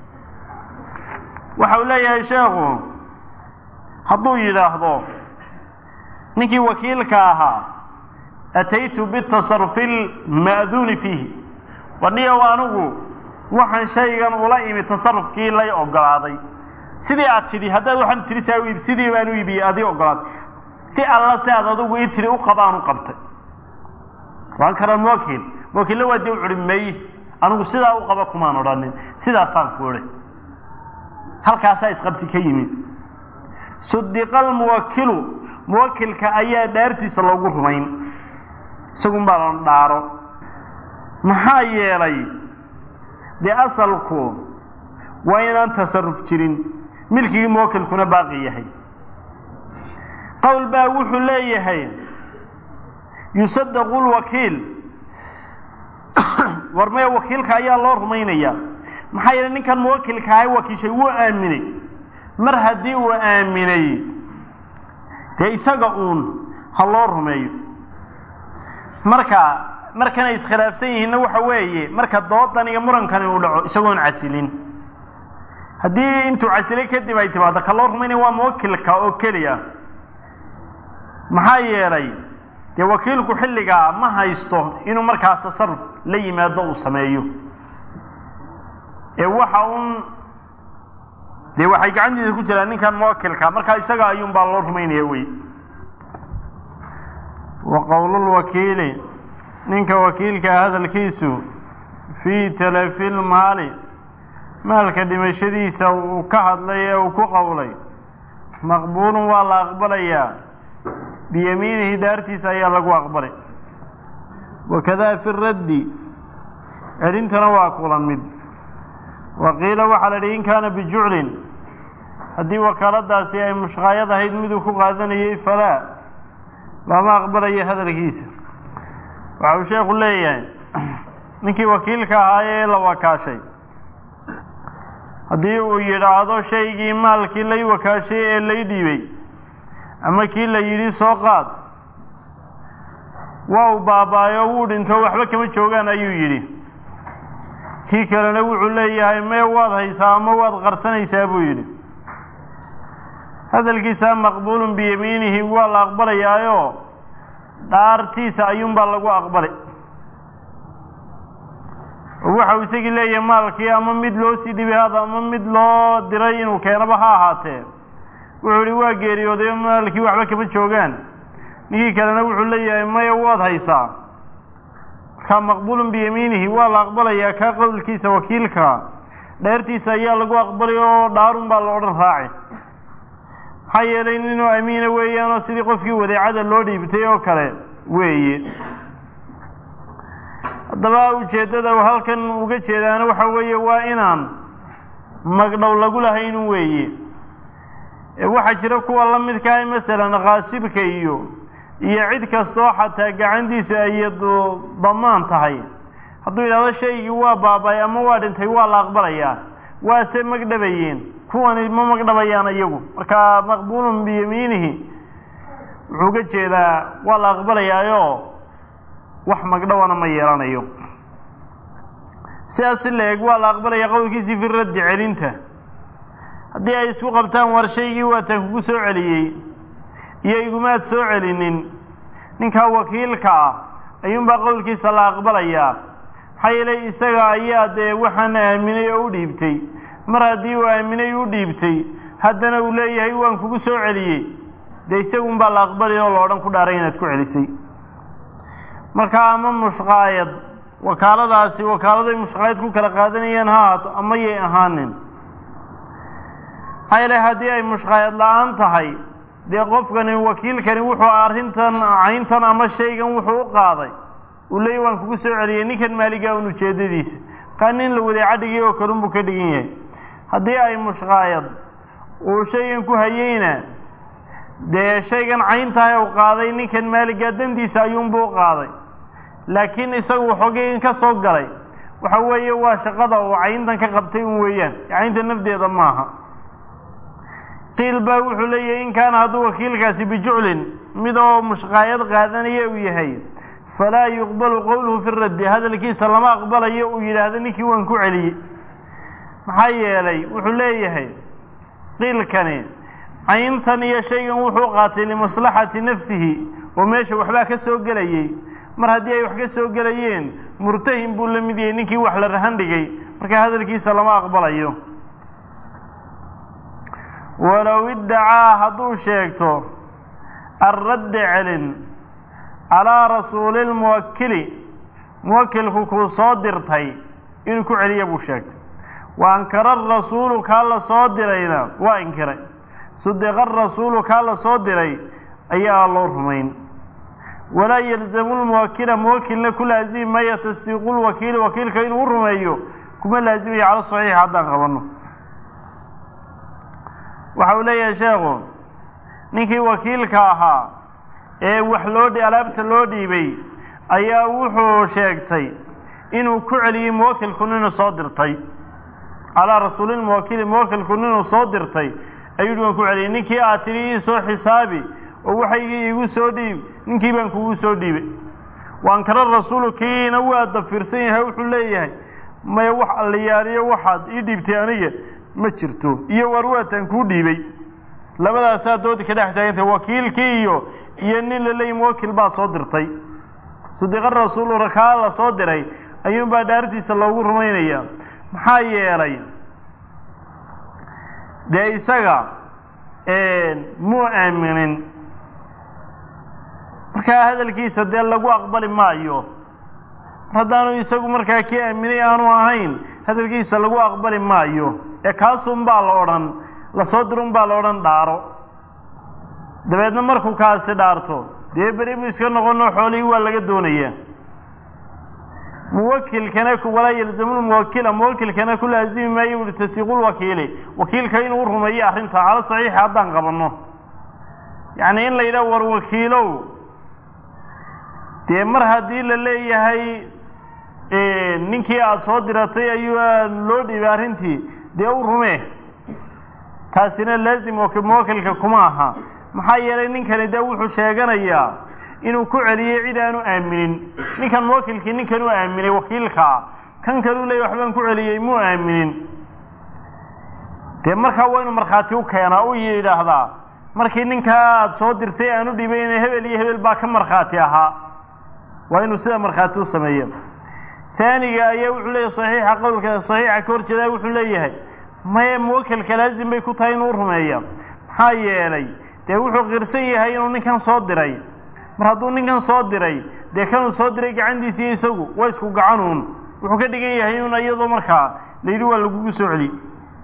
waxa uu leeyahay sheekhu hadduu yidhaahdo ninkii wakiilka ahaa ataytu bitasarufi alma'duuni fiihi wadhiyow anigu waxaan shaygan ula imi tasarufkii lay ogolaaday sidii aad tidhi haddaad waxaan tidhi saa u iib sidii baan u iibiyey adii ogolaaday si alla si aad adigu ii tidhi u qabaan u qabtay waan kara muwakiil muwakiilla waa dee u curi may anigu sidaa u qaba kumaan odhanin sidaasaan ku odhay halkaasaa isqabsi ka yimid sudiqa almuwakilu muwakilka ayaa dhaartiisa loogu rumayn isagun baa la dhaaro maxaa yeelay dee asalku waa inaan tasaruf jirin milkigii muwakilkuna baaqi yahay qowl baa wuxuu leeyahay yusadaqu lwakiil war maya wakiilka ayaa loo rumaynayaa maxaa yeelay ninkan muwakilka ahay wakiishay wuu aaminay mar haddii uu aaminay dee isaga uun ha loo rumeeyo marka markanay iskhilaafsan yihiinna waxa weeye marka doodan iyo murankani uu dhaco isagoon casilin haddii intuu casilay kadib ay timaado ka loo rumaynaya waa muwakilka oo keliya maxaa yeelay dee wakiilku xilligaa ma haysto inuu markaa tasaruf la yimaado uu sameeyo ee waxa un dee waxay gacantiisa ku jiraan ninkan muwakilka markaa isaga ayuun baa loo rumaynaya wey wa qowlulwakiili ninka wakiilkaa hadalkiisu fii talafi lmaali maalka dhimashadiisa uu ka hadlay ee uu ku qowlay maqbuulun waa la aqbalayaa biyamiinihi dhaartiisa ayaa lagu aqbalay wakadaa fi raddi celintana waa kula mid wa qiila waxaa la idhi in kaana bijuclin haddii wakaaladaasi ay mushqaayad ahayd miduu ku qaadanayay falaa lama aqbalayo hadalkiisa waxa uu sheekhu leeyahay ninkii wakiilka ahaa ee la wakaashay haddii uu yidhaahdo shaygii maalkii lay wakaashay ee lay dhiibay ama kii la yidhi soo qaad waa uu baabaayo wuu dhinto waxba kama joogaan ayuu yidhi kii kalena wuxuu leeyahay mee waad haysaa ama waad qarsanaysaa buu yidhi hadalkiisa maqbuulun biyamiinihi waa la aqbalayaayo dhaartiisa ayuunbaa lagu aqbalay oo waxa uu isagii leeyahay maalkii ama mid loo sii dhibay hada ama mid loo diray inuu keenaba ha ahaatee wuxuu ihi waa geeriyooday maalkii waxba kama joogaan ninkii kalena wuxuu leeyahay maya waad haysaa markaa maqbuulun biyamiinihi waa la aqbalayaa kaa qowlkiisa wakiilka dheertiisa ayaa lagu aqbalay oo dhaarun baa la odhan raaci maxaa yeelay ninuu amiina weeyaanoo sidii qofkii wadeecada loo dhiibtay oo kale weeye haddaba ujeeddada uu halkan uga jeedaana waxa weeye waa inaan magdhow lagu lahaynun weeye waxaa jira kuwa la midkaah masalan kaasibka iyo iyo cid kastoo xataa gacantiisu ay damaan tahay hadduu yidhahdo shaygii waa baabay ama waa dhintay waa la aqbalayaa waase magdhabayeen kuwani ma magdhabayaan iyagu marka maqbuulun biyamiinihi wuxuu uga jeedaa waa la aqbalayaayo wax magdhowana ma yeelanayo sidaas si la eg waa la aqbalaya qowlkiisii fi raddi celinta haddii ay isku qabtaan war shaygii waataan kugu soo celiyey iyo igumaad soo celinin ninkaa wakiilka ah ayuunbaa qowlkiisa la aqbalayaa maxaa yeelay isaga ayaa dee waxaan aaminay oo u dhiibtay mar haddii uu aaminay u dhiibtay haddana uu leeyahay waan kugu soo celiyey dee isagunbaa la aqbalaya oo la odhan ku dhaaray inaad ku celisay marka ama mushqaayad wakaaladaasi wakaaladay mushqaayad ku kala qaadanayaan ha ahaato ama yay ahaanin maxaa yeelay haddii ay mushqaayad la-aan tahay dee qofkani wakiilkani wuxuu arrintan cayntan ama shaygan wuxuu u qaaday uu leeyahy waan kugu soo celiyey ninkan maaligaa un ujeedadiisa markaa nin la wadeeca dhigay oo kalun buu ka dhigan yahay haddii ay mushqaayad uu shaygan ku hayeyna dee shaygan cayntahay u qaaday ninkan maaligaa dandiisa ayuunbuu u qaaday laakiin isagu waxoogay ka soo galay waxa weeye waa shaqada uu cayntan ka qabtay un weeyaan caynta nafdeeda maaha qiil baa wuxuu leeyahay in kaana hadduu wakiilkaasi bijuclin mid oo mushqaayad qaadanaya uu yahay falaa yuqbalu qowluhu fi raddi hadalkiisa lama aqbalayo uu yidhaahdo ninkii waan ku celiyey maxaa yeelay wuxuu leeyahay qiilkani cayntan iyo shaygan wuxuu qaatay limaslaxati nafsihi oo meesha waxbaa ka soo gelayey mar haddii ay wax ka soo gelayeen murtahin buu la mid yahay ninkii wax la rahan dhigay marka hadalkiisa lama aqbalayo walow iddacaa hadduu sheegto alradda celin calaa rasuuli lmuwakili muwakilku kuu soo dirtay inuu ku celiya buu sheegtay wa ankara arasuulu kaa la soo dirayna waa inkiray sudiqa arasuulu kaa la soo diray ayaa loo rumayn walaa yalzamu lmuwakila muwakilna ku laazimi maya tasdiiqu lwakiili wakiilka inuu u rumeeyo kuma laazimaya cala saxiix haddaan qabanno waxa uu leeyahay sheekhu ninkii wakiilka ahaa ee wax loo alaabta loo dhiibay ayaa wuxuu sheegtay inuu ku celiyey muwakilku ninuu soo dirtay calaa rasuulilmuwakili muwakilku ninuu soo dirtay ayuu hi waan ku celiyey ninkii aad tidhi ii soo xisaabi oo waxaygii iigu soo dhiib ninkii baan kugu soo dhiibay waankara rasuulu kiina waa dafirsan yahay wuxuu leeyahay maya wax alliyaariyo waxaad ii dhiibtay aniga ma jirto iyo war waataan kuu dhiibay labadaasaa doodi ka dhex taagantay wakiilkii iyo iyo nin la leeyahy muwakil baa soo dirtay sadiqa rasuulu rakaa la soo diray ayuunbaa dhaartiisa loogu rumaynaya maxaa yeelay dee isaga muu aaminin markaa hadalkiisa dee lagu aqbali maayo mar haddaanu isagu markaa kii aaminay aanu ahayn hadalkiisa lagu aqbali maayo ee kaasun baa la odhan lasoo dirun baa la odhan dhaaro dabeedna markuu kaasi dhaarto dee beri buu iska noqonoo xoolihii waa laga doonayaa muwakilkana walaa yalzamu muwakila muwakilkana ku laazimi maayo uhi tasdiiqulwakiili wakiilka inuu rumeeyo arrinta cala saxiixa haddaan qabanno yacni in la yidhaha war wakiilow dee mar haddii la leeyahay ninkii aada soo diratay ayuu loo dhiibay arrintii dee u rumee taasina laazim muwakilka kuma aha maxaa yeelay ninkani dee wuxuu sheeganayaa inuu ku celiyey cid aanu aaminin ninkan muwakilkii ninkan u aaminay wakiilkaa kan kaluu leeyay waxbaan ku celiyey muu aaminin dee markaa waa inuu markhaati u keenaa u yidhaahdaa markii ninkaa aada soo dirtay aan u dhiibayna hebel iyo hebel baa ka markhaati ahaa waa inuu sida markhaati u sameeya taaniga ayaa wuxuu leeyahay saxiixa qowlka saxiixa ka hor jeedaa wuxuu leeyahay maye muwakilka laazim bay ku tahay inuu u rumeeya maxaa yeelay dee wuxuu qirsan yahay inuu ninkan soo diray mar hadduu ninkan soo diray dee kanuu soo diray gacantiisi iyo isagu waa isku gacanuun wuxuu ka dhigan yahay un iyadoo markaa layidhi waa lagugu soo celi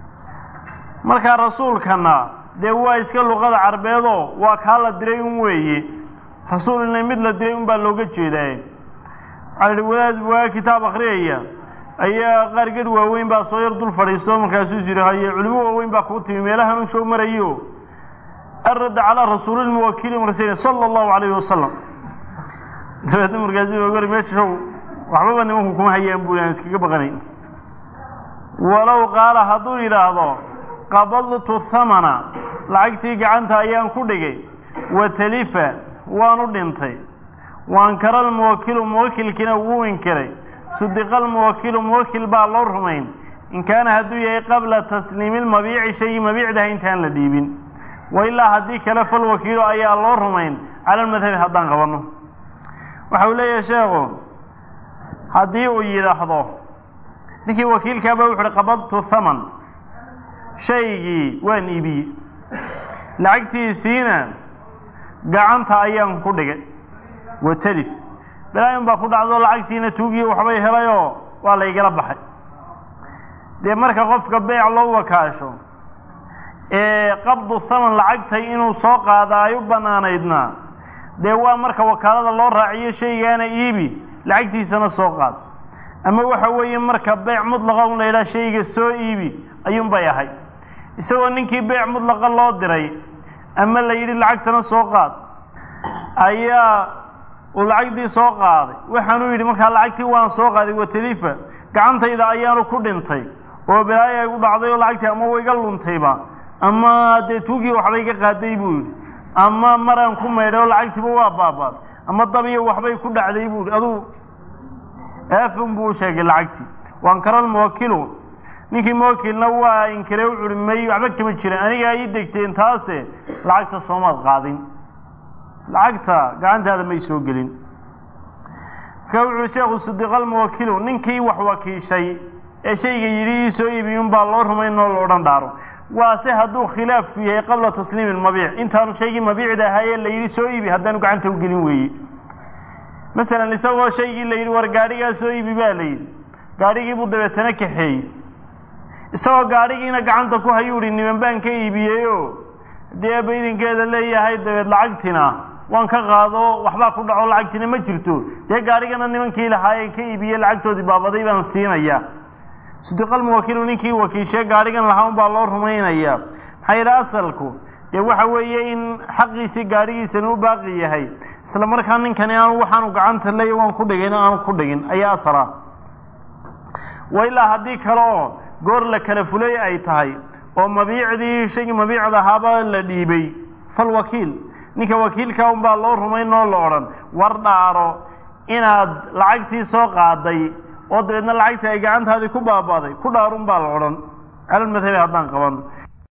markaa rasuulkana dee waa iska luqada carbeedoo waa kaa la diray un weeye rasuulina mid la diray un baa looga jeedaa waxaa lihi wadaad waa kitaab akriyaya ayaa qaar gadh waaweyn baa soo yar dul fadhiisto markaasuu yidhi haye culimo waaweyn baa kuu timi meelahan u show marayo arradda calaa rasuulilmuwakili marsan sala allahu calayhi wasalam dabeedna markaasuu gori meesha show waxbaba nimanku kuma hayaan buu aan iskaga baqanay walow qaala hadduu yidhaahdo qabadtu thamana lacagtii gacanta ayaan ku dhigay wa talifa waanu dhintay waankara almuwakilu muwakilkiina wuu inkiray sudiqa almuwakilu muwakil baa loo rumayn in kaana hadduu yahay qabla tasliimi lmabiici shaygii mabiicdaha intaan la dhiibin wa ilaa haddii kale falwakiilu ayaa loo rumayn cala almadhabi haddaan qabanno waxa uu leeyahay sheekhu haddii uu yidhaahdo ninkii wakiilkaaba wuxu uhi qabadtu thaman shaygii waan iibiyey lacagtiisiina gacanta ayaan ku dhigay wa telif balaayin baa ku dhacdo lacagtiina tuugii waxbay helayoo waa laygala baxay dee marka qofka beec loo wakaasho ee qabdu thaman lacagtay inuu soo qaada ay u bannaanaydna dee waa marka wakaalada loo raaciyo shaygaana iibi lacagtiisana soo qaad ama waxa weeye marka beec mudlaqa un la yidhaha shayga soo iibi ayuunbay ahay isagoo ninkii beec mudlaqa loo diray ama la yidhi lacagtana soo qaad ayaa uu lacagtii soo qaaday waxaanuu yidhi markaa lacagtii waan soo qaaday watalifa gacantayda ayaanu ku dhintay oo balaayo ay u dhacday oo lacagtii ama wayga luntayba ama dee tuugii waxbay ka qaaday buu yidhi ama maraan ku maydhay oo lacagtiiba waa baabaad ama dabiyo waxbay ku dhacday buu yidhi aduu aafun buu u sheegay lacagtii waankara almuwakilu ninkii muwakilna waa inkire u curi may waxba kama jiran anigaa ii degteen taase lacagta soomaad qaadin lacagta gacantaada may soo gelin marka wuxuu sheekhu sudiqalmuwakilu ninkii wax wakiishay ee shayga yidhi ii soo iibiy unbaa loo rumayn oo la odhan dhaaro waase hadduu khilaafku yahay qabla tasliimi lmabiic intaanu shaygii mabiicda ahaayee la yidhi soo iibi haddaanu gacanta u gelin weeye masalan isagoo shaygii la yidhi war gaadhigaa soo iibi baa la yidhi gaadhigii buu dabeetana kaxeeyey isagoo gaadhigiina gacanta ku hayuu hi niman baan ka iibiyeyoo haddii eeba idinkeeda leeyahay dabeed lacagtina waan ka qaado waxbaa ku dhaco lacagtina ma jirto dee gaadhigana nimankii lahaayeen ka iibiyey lacagtoodii baabaday baan siinaya sudiqalmuwakiilu ninkii wakiishee gaadhigan lahaa un baa loo rumaynayaa maxaa yidhi asalku dee waxa weeye in xaqiisii gaadhigiisana u baaqi yahay isla markaa ninkani aanu waxaanu gacanta leeya waan ku dhigin aanu ku dhigin ayaa asala wa ilaa haddii kale oo goor la kala fulay ay tahay oo mabiicdii shaygii mabiicda ahaaba la dhiibay falwakiil ninka wakiilka un baa loo rumayn oo la odhan war dhaaro inaad lacagtii soo qaaday oo dabeedna lacagtii ay gacantaadii ku baaba'day ku dhaarun baa la odhan calalmadhabi haddaan qaban